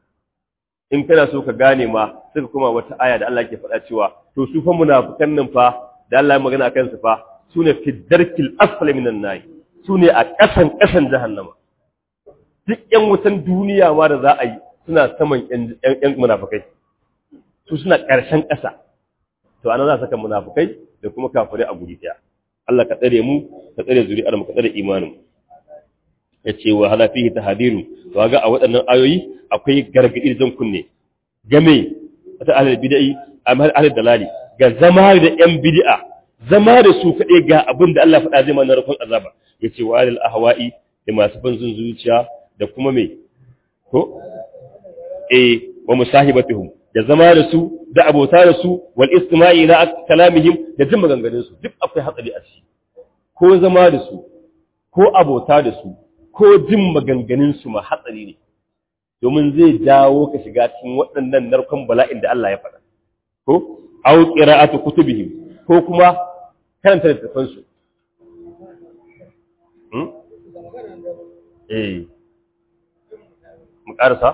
in kana so ka gane ma suka kuma wata aya da Allah ke faɗa cewa to su fa munafikan nan fa da Allah ya magana akan su fa sune fi darkil asfali minan nar su ne a ƙasan ƙasan jahannama duk ƴan wutan duniya ma da za a yi suna saman ƴan munafukai su suna ƙarshen ƙasa to ana za a saka munafukai da kuma kafirai a guri ɗaya Allah ka tsare mu ka tsare zuri'ar mu ka tsare imanin ya ce wa hala fihi tahadiru to ga a waɗannan ayoyi akwai gargaɗi da zan kunne game ta ahlul bid'i amma ahlul dalali ga zama da ƴan bid'a zama da su kaɗai ga abin da Allah faɗa zai mana rukun azaba ya ce wa alil ahwa'i da masu banzun zuciya da kuma me ko eh wa musahibatuhum da zama da su da abota da su wal istima'i ila kalamihim da jin maganganun su duk akwai hatsari a ciki ko zama da su ko abota da su ko jin maganganun su ma hatsari ne domin zai jawo ka shiga cikin waɗannan narkon bala'in da Allah ya faɗa ko aw qira'atu kutubihim ko kuma karanta littattafan su eh mu karasa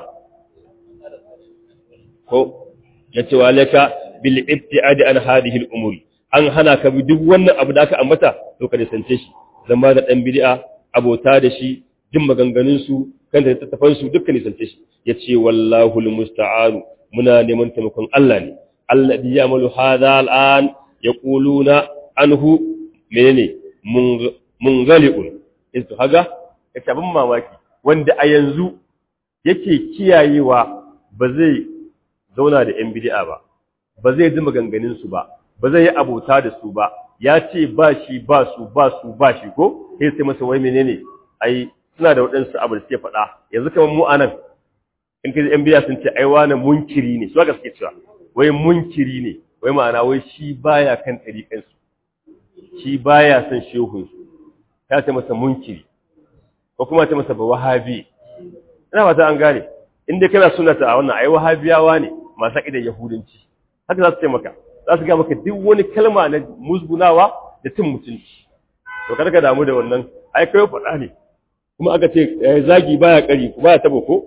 ko yace walaka bil ibtiadi an hadhihi al umuri an hana ka bi duk wannan abu da aka ambata to ka nisance shi zama da dan bid'a abota da shi jin maganganun su kan da tattafan su dukkan nisance shi yace wallahu al musta'an muna neman taimakon Allah ne alladhi ya'malu hadha al an yaquluna anhu menene munghali'un to haga yace abin mamaki wanda a yanzu yake kiyayewa ba zai zauna da yan bid'a ba ba zai ji maganganun su ba ba zai yi abota da su ba ya ce ba shi ba su ba su ba shi ko sai sai masa wai menene ai suna da waɗansu abu da suke faɗa yanzu kamar mu anan in ka ji yan bid'a sun ce ai wani munkiri ne su haka suke cewa wai munkiri ne wai ma'ana wai shi baya kan ɗariƙan su shi baya son shehun su ya ce masa munkiri ko kuma ce masa ba wahabi ina fata an gane in dai kana sunnata a wannan ai wahabiyawa ne masu aƙidar yahudanci haka za su ce maka za su ga maka duk wani kalma na musgunawa da cin mutunci to kada ka damu da wannan ai kai faɗa ne kuma aka ce zagi baya kari baya tabo ko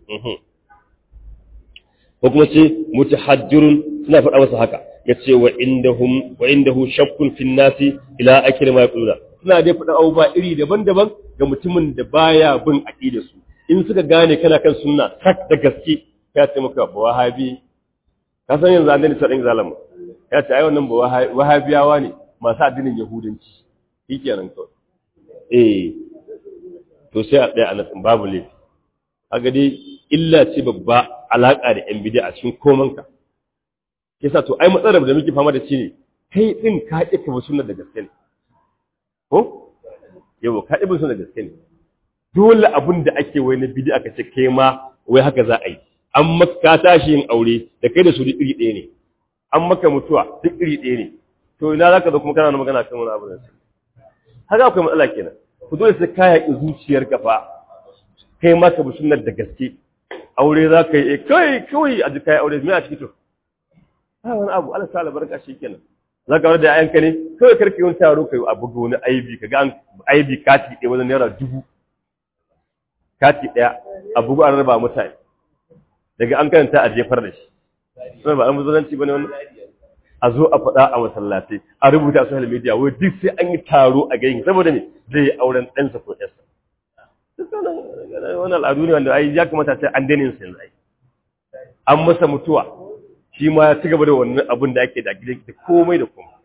ko kuma ce mutahajjirun suna faɗa masa haka yace wa indahum wa indahu shakkun fi nasi ila akhir ma yaquluna suna dai faɗa abubuwa iri daban-daban ga mutumin da baya bin aqida su in suka gane kana kan sunna sak da gaske ya ce maka ba wahabi ka san yanzu an dani sadin zalama ya ce ai wannan ba wahabiyawa ne masu addinin yahudanci shikenan kawai eh to sai a ɗaya a nan babu laifi kaga dai illa ce babba alaka da yan bid'a a cikin komanka yasa to ai matsalar da muke fama da shi ne kai din ka ƙi ka sunnar da gaske ne ko yau ka ɗi sunnar da gaske ne dole abin da ake wai na bid'a ka ce kai ma wai haka za a yi an maka tashi yin aure da kai da su duk iri ɗaya ne an maka mutuwa duk iri ɗaya ne to ina zaka zo kuma kana magana kan wani abu da shi haka akwai matsala kenan ku dole sai ka yaƙi zuciyarka fa kai ma ka bi sunnar da gaske aure za ka yi kai kawai a jika aure me a ciki to ha wani abu Allah sa albarka kenan za ka da ayanka ne kawai karki wani taro kai a buga wani aibi ka ga an aibi kati ɗaya wajen naira dubu kati ɗaya a bugu an raba mutane daga an karanta a jefar da shi sai ba an muzanci bane wannan a zo a faɗa a masallatai a rubuta a social media wai duk sai an yi taro a gani saboda me zai yi auren ɗansa ko ƴarsa wannan al'adu ne wanda ai ya kamata sai an daina yin yanzu ai an masa mutuwa shi ma ya ci gaba da wannan abin da ake da gidan da komai da komai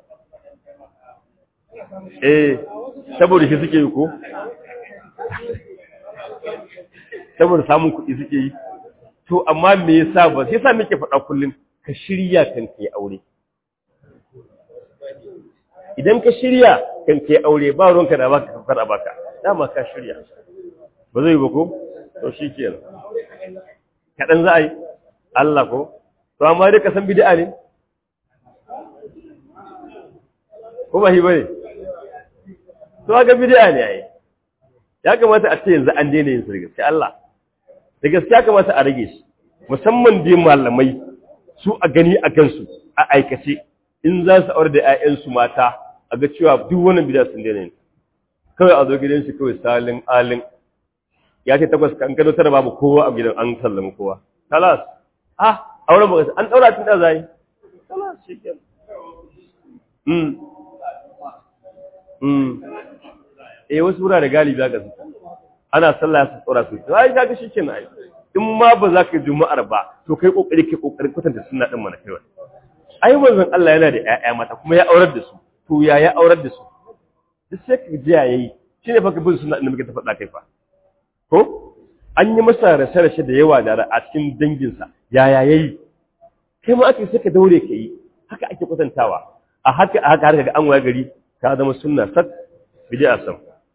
eh saboda shi suke yi ko saboda samun kuɗi suke yi to amma me yasa ba sai yasa muke faɗa kullum ka shirya kan kai aure idan ka shirya kan kai aure ba ruwanka da baka kafar a baka dama ka shirya ba zai ba ko to shikenan kaɗan za a yi Allah ko to amma dai ka san bid'a ne ko ba shi bane to ga bid'a ne ai ya kamata a ce yanzu an daina yin su da gaske Allah da gaske ya kamata a rage shi musamman dai malamai su a gani a kansu a aikace in za su aure da 'ya'yansu mata a ga cewa duk wannan bid'a sun daina yin kawai a zo gidan shi kawai salin alin ya ce takwas kan gado tara babu kowa a gidan an sallama kowa kalas ah auren ba an daura tun da zai kalas shikenan mm mm eh wasu wurare galibi ga su ana sallah su tsora su ai kaga shikenan ai in ma ba za ka yi juma'ar ba to kai kokari kai kokarin kwatanta sunna din mana kai ai manzon Allah yana da ƴaƴa mata kuma ya aurar da su to ya ya aurar da su duk sai ka ji yayi shine fa ka bin sunna din muke ta faɗa kai fa ko an yi masa rashe-rashe da yawa da a cikin danginsa yaya yayi kai ma ake saka daure ka yi haka ake kwatantawa a haka a haka har ga an waye gari ka zama sunna sat bid'a sam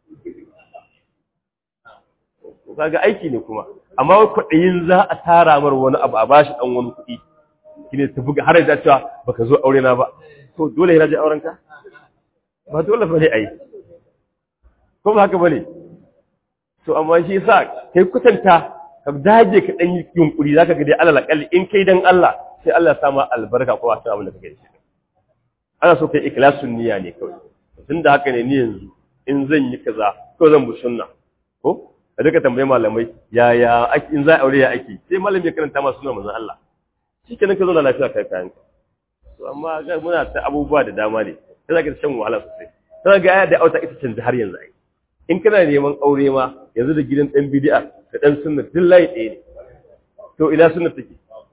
kaga aiki ne kuma amma wai kwaɗayin za a tara mar wani abu a bashi dan wani kuɗi kine ta buga har da cewa baka zo aure na ba to dole ya je auren ka ba dole bane ai ko ba haka bane to amma shi yasa kai kutanta ka dage ka dan yunkuri zaka ga dai alal aqal in kai dan Allah sai Allah ya sama albarka ko wata abin da kake da shi ana so kai ikhlasun niyya ne kawai tunda haka ne ni yanzu in zan yi kaza ko zan bi sunna ko ka duka tambaye malamai ya ya in za aure ya ake sai malami ya karanta ma sunan manzon Allah shikenan ka zo da lafiya kai kayan ka to amma ga muna ta abubuwa da dama ne sai zaka shan wahala sosai sai ga ya da auta ita canza har yanzu ai in kana neman aure ma yanzu da gidan ɗan bidi'a da ɗan sunna duk layi ɗaya ne to ina sunna take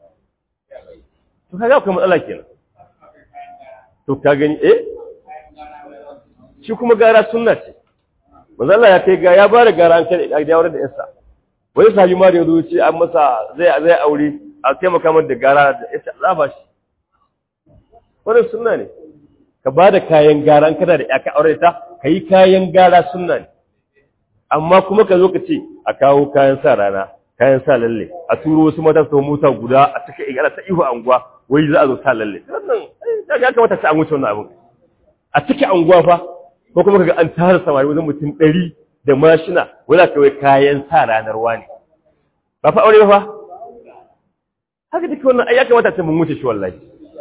to kaga akwai matsala kenan to ka gani eh shi kuma gara sunna ce manzo Allah ya kai ga ya bada gara an kai da yawar da yarsa wani sahabi ma da yazo ce an masa zai zai aure a taimaka mata da gara da ita za ba shi wannan sunna ne ka ba da kayan gara an kana da ya ka aure ta ka yi kayan gara sunna ne amma kuma ka zo ka ce a kawo kayan sa rana kayan sa lalle a turo wasu mata su mota guda a take igala ta ihu anguwa wai za a zo sa lalle wannan ya kamata ta an wuce wannan abin a cike anguwa fa ko kuma kaga an tara samari wajen mutum ɗari da mashina wala kawai kayan sa ranar wani ba fa aure ba fa haka duk wannan ai ya kamata ta mun wuce shi wallahi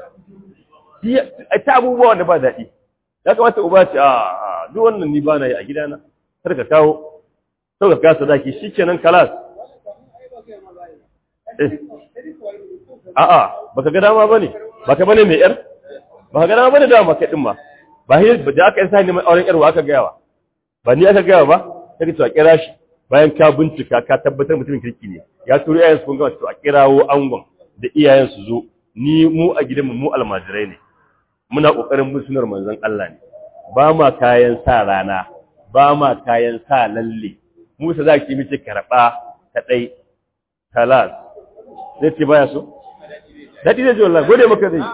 ta abubuwa wanda ba daɗi ya kamata uba ce a duk wannan ni ba na yi a gidana kar ka kawo sau ka kasa daki shi kenan kalas a'a baka ga dama bane baka bane mai yar baka ga dama bane dama kai din ma ba hi da aka isa ne mai auren yar wa aka gayawa ba ni aka gayawa ba sai ka kira shi bayan ka bincika ka tabbatar mutumin kirki ne ya turo iyayen su kun ga to a kirawo angon da iyayen su zo ni mu a gidanmu mu almajirai ne muna kokarin bin sunar manzon Allah ne ba ma kayan sa rana ba ma kayan sa lalle mu sa zaki mice karba ta dai talas zai ce baya so dadi zai ji wallahi gode maka dai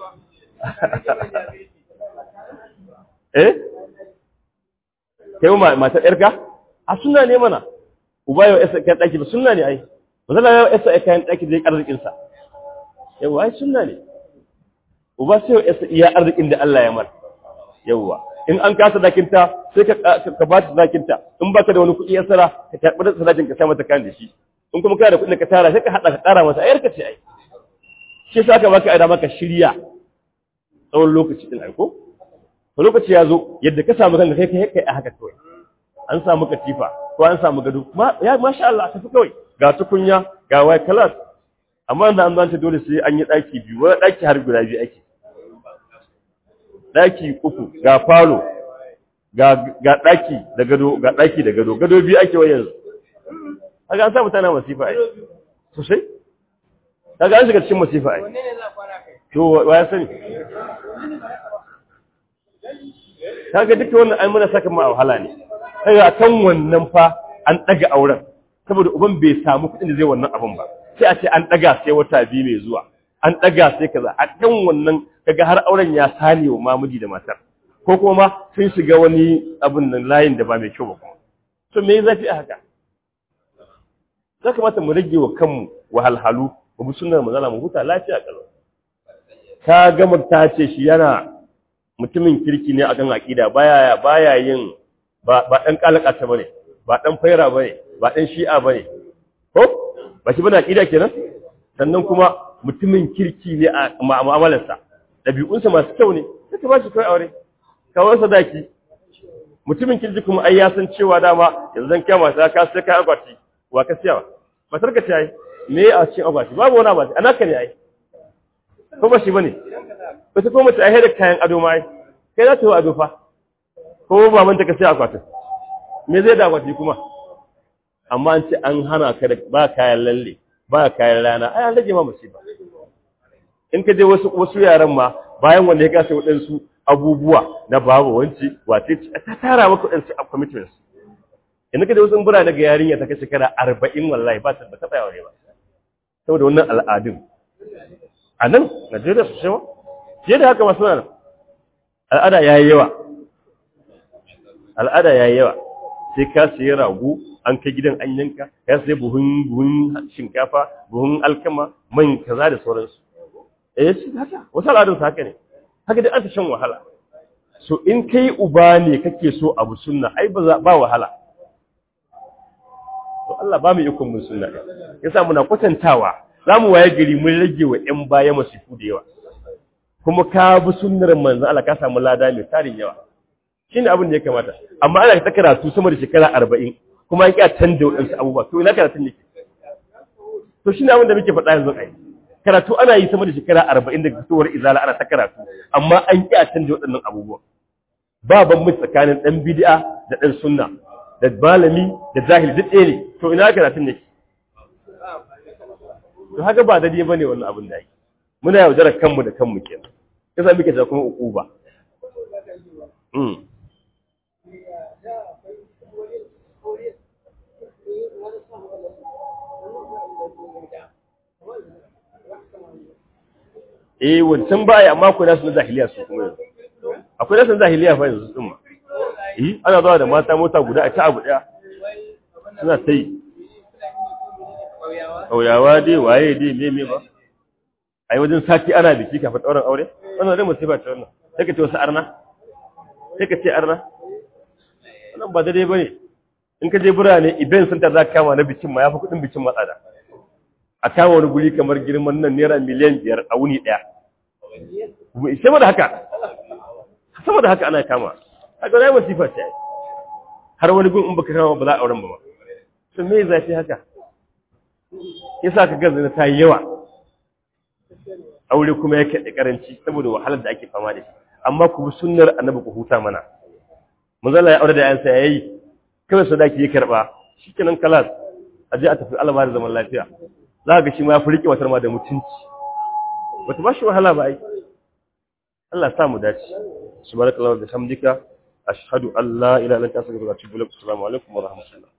eh kai ma mata yarka a sunna ne mana uba yau esa kayan daki ba sunna ne ai mazalla yau esa kayan daki da arzikin sa yawa ai sunna ne uba sai yau esa iya arzikin da Allah ya mar yawa in an kasa dakinta sai ka ka ba ta dakinta in baka da wani kuɗi ya sara ka karɓi da sadakin ka sa mata kan da shi in kuma kana da kuɗin ka tara sai ka hada ka ƙara masa ayar ka ce ai shi sa ka baka aida maka shirya tsawon lokaci din aiko to lokaci ya zo yadda ka samu kanka kai kai kai a haka kawai an samu katifa ko an samu gado ya masha Allah tafi kawai ga tukunya ga wai kalas amma da an zanta dole sai an yi daki biyu wani daki har guda biyu ake daki uku ga falo ga ga daki da gado ga daki da gado gado biyu ake wai yanzu kaga an sa mutane masifa ai sosai kaga an shiga cikin masifa ai to wa ya sani kaga duka wannan ai muna saka mu a wahala ne kaga kan wannan fa an daga auren saboda uban bai samu kuɗin da zai wannan abin ba sai a ce an daga sai wata biyu mai zuwa an daga sai kaza a kan wannan kaga har auren ya sani wa mamiji da matar ko kuma sun shiga wani abin nan layin da ba mai kyau ba kuma to me zafi a haka za kamata mu rage wa kanmu wahalhalu mu bi sunnar manzala mu huta lafiya kalau ka gama ta ce shi yana mutumin kirki ne akan aqida baya baya yin ba ba dan kalakata bane ba dan faira bane ba dan shi'a bane ko ba shi bane aqida kenan sannan kuma mutumin kirki ne a mu'amalarsa dabi'unsa masu kyau ne sai ka ba shi kai aure kawai sadaki mutumin kirki kuma ai ya san cewa dama yanzu zan kiyama sai ka sai ka akwati wa ka siyawa matar ka ce ai me a cikin akwati babu wani abu anaka ne ai ko ba shi bane ba ta koma ta ai da kayan ado ma ai kai za ta yi ado fa ko ba manta ka sai akwatin me zai da akwati kuma amma an ce an hana ka da ba kayan lalle ba kayan rana ai an rage ma musiba in ka je wasu wasu yaran ma bayan wanda ya kasa waɗansu abubuwa na babu wanci wace ta tara maka waɗansu commitments in ka je wasu bura daga yarinya ta kai shekara arba'in wallahi ba ta ba taɓa yawa ba saboda wannan al'adun a nan Najeriya su shewa fiye da haka masu nan al'ada ya yi yawa al'ada ya yi yawa sai ka siya rago an kai gidan an yanka ya sai buhun buhun shinkafa buhun alkama man kaza da sauransu eh shi haka wasu al'adun su haka ne haka dai an ta shan wahala so in kai uba ne kake so abu sunna ai ba ba wahala to Allah ba mu ikon mun sunna yasa muna kwatantawa zamu waye gari mun rage wa ƴan baya masifu da yawa kuma ka bi sunnar manzo Allah ka samu lada mai tarin yawa shine abin da ya kamata amma ana ta karatu sama da shekara 40 kuma an kiya tanda wadansu abubuwa to ina karatun ne to shine abin da muke faɗa yanzu ai karatu ana yi sama da shekara 40 daga fitowar izala ana ta karatu amma an kiya tanda waɗannan abubuwa ba bambanci tsakanin dan bid'a da dan sunna da malami da jahili duk ɗaya ne to ina karatun ne to haka ba daidai bane wannan abin da yake muna yaudarar kanmu da kanmu kenan yasa muke ta kuma ukuba mm eh wancan ba ya amma akwai nasu na zahiliya su kuma yanzu akwai nasu na zahiliya fa yanzu sun ma eh ana zuwa da mata mota guda a ta abu daya suna ta yi ƙauyawa dai waye dai me me ba a yi wajen sati ana biki kafin ɗaurin aure wannan dai musiba ce wannan sai ka ce wasu arna sai ka ce arna wannan ba daidai ba ne in ka je birane event center za ka kama na bikin ma ya fi kuɗin bikin matsada a kama wani guri kamar girman nan naira miliyan biyar a wuni ɗaya sama da haka sama da haka ana kama haka na yi masifa ce har wani gun in baka kama ba za a auren ba sun me zafi haka yasa ka gaza na ta yi yawa aure kuma yake da karanci saboda wahalar da ake fama da shi amma ku bi sunnar annabi ku huta mana manzala ya aure da yansa yayi kawai sadaki ya karba shikenan kalas a je a tafi alama da zaman lafiya za ga shi ma ya fi rike watar ma da mutunci bata ba shi wahala ba ai Allah sa mu dace subhanallahi wa bihamdika ashhadu an la ilaha illa anta astaghfiruka wa atubu ilaik assalamu alaikum wa rahmatullah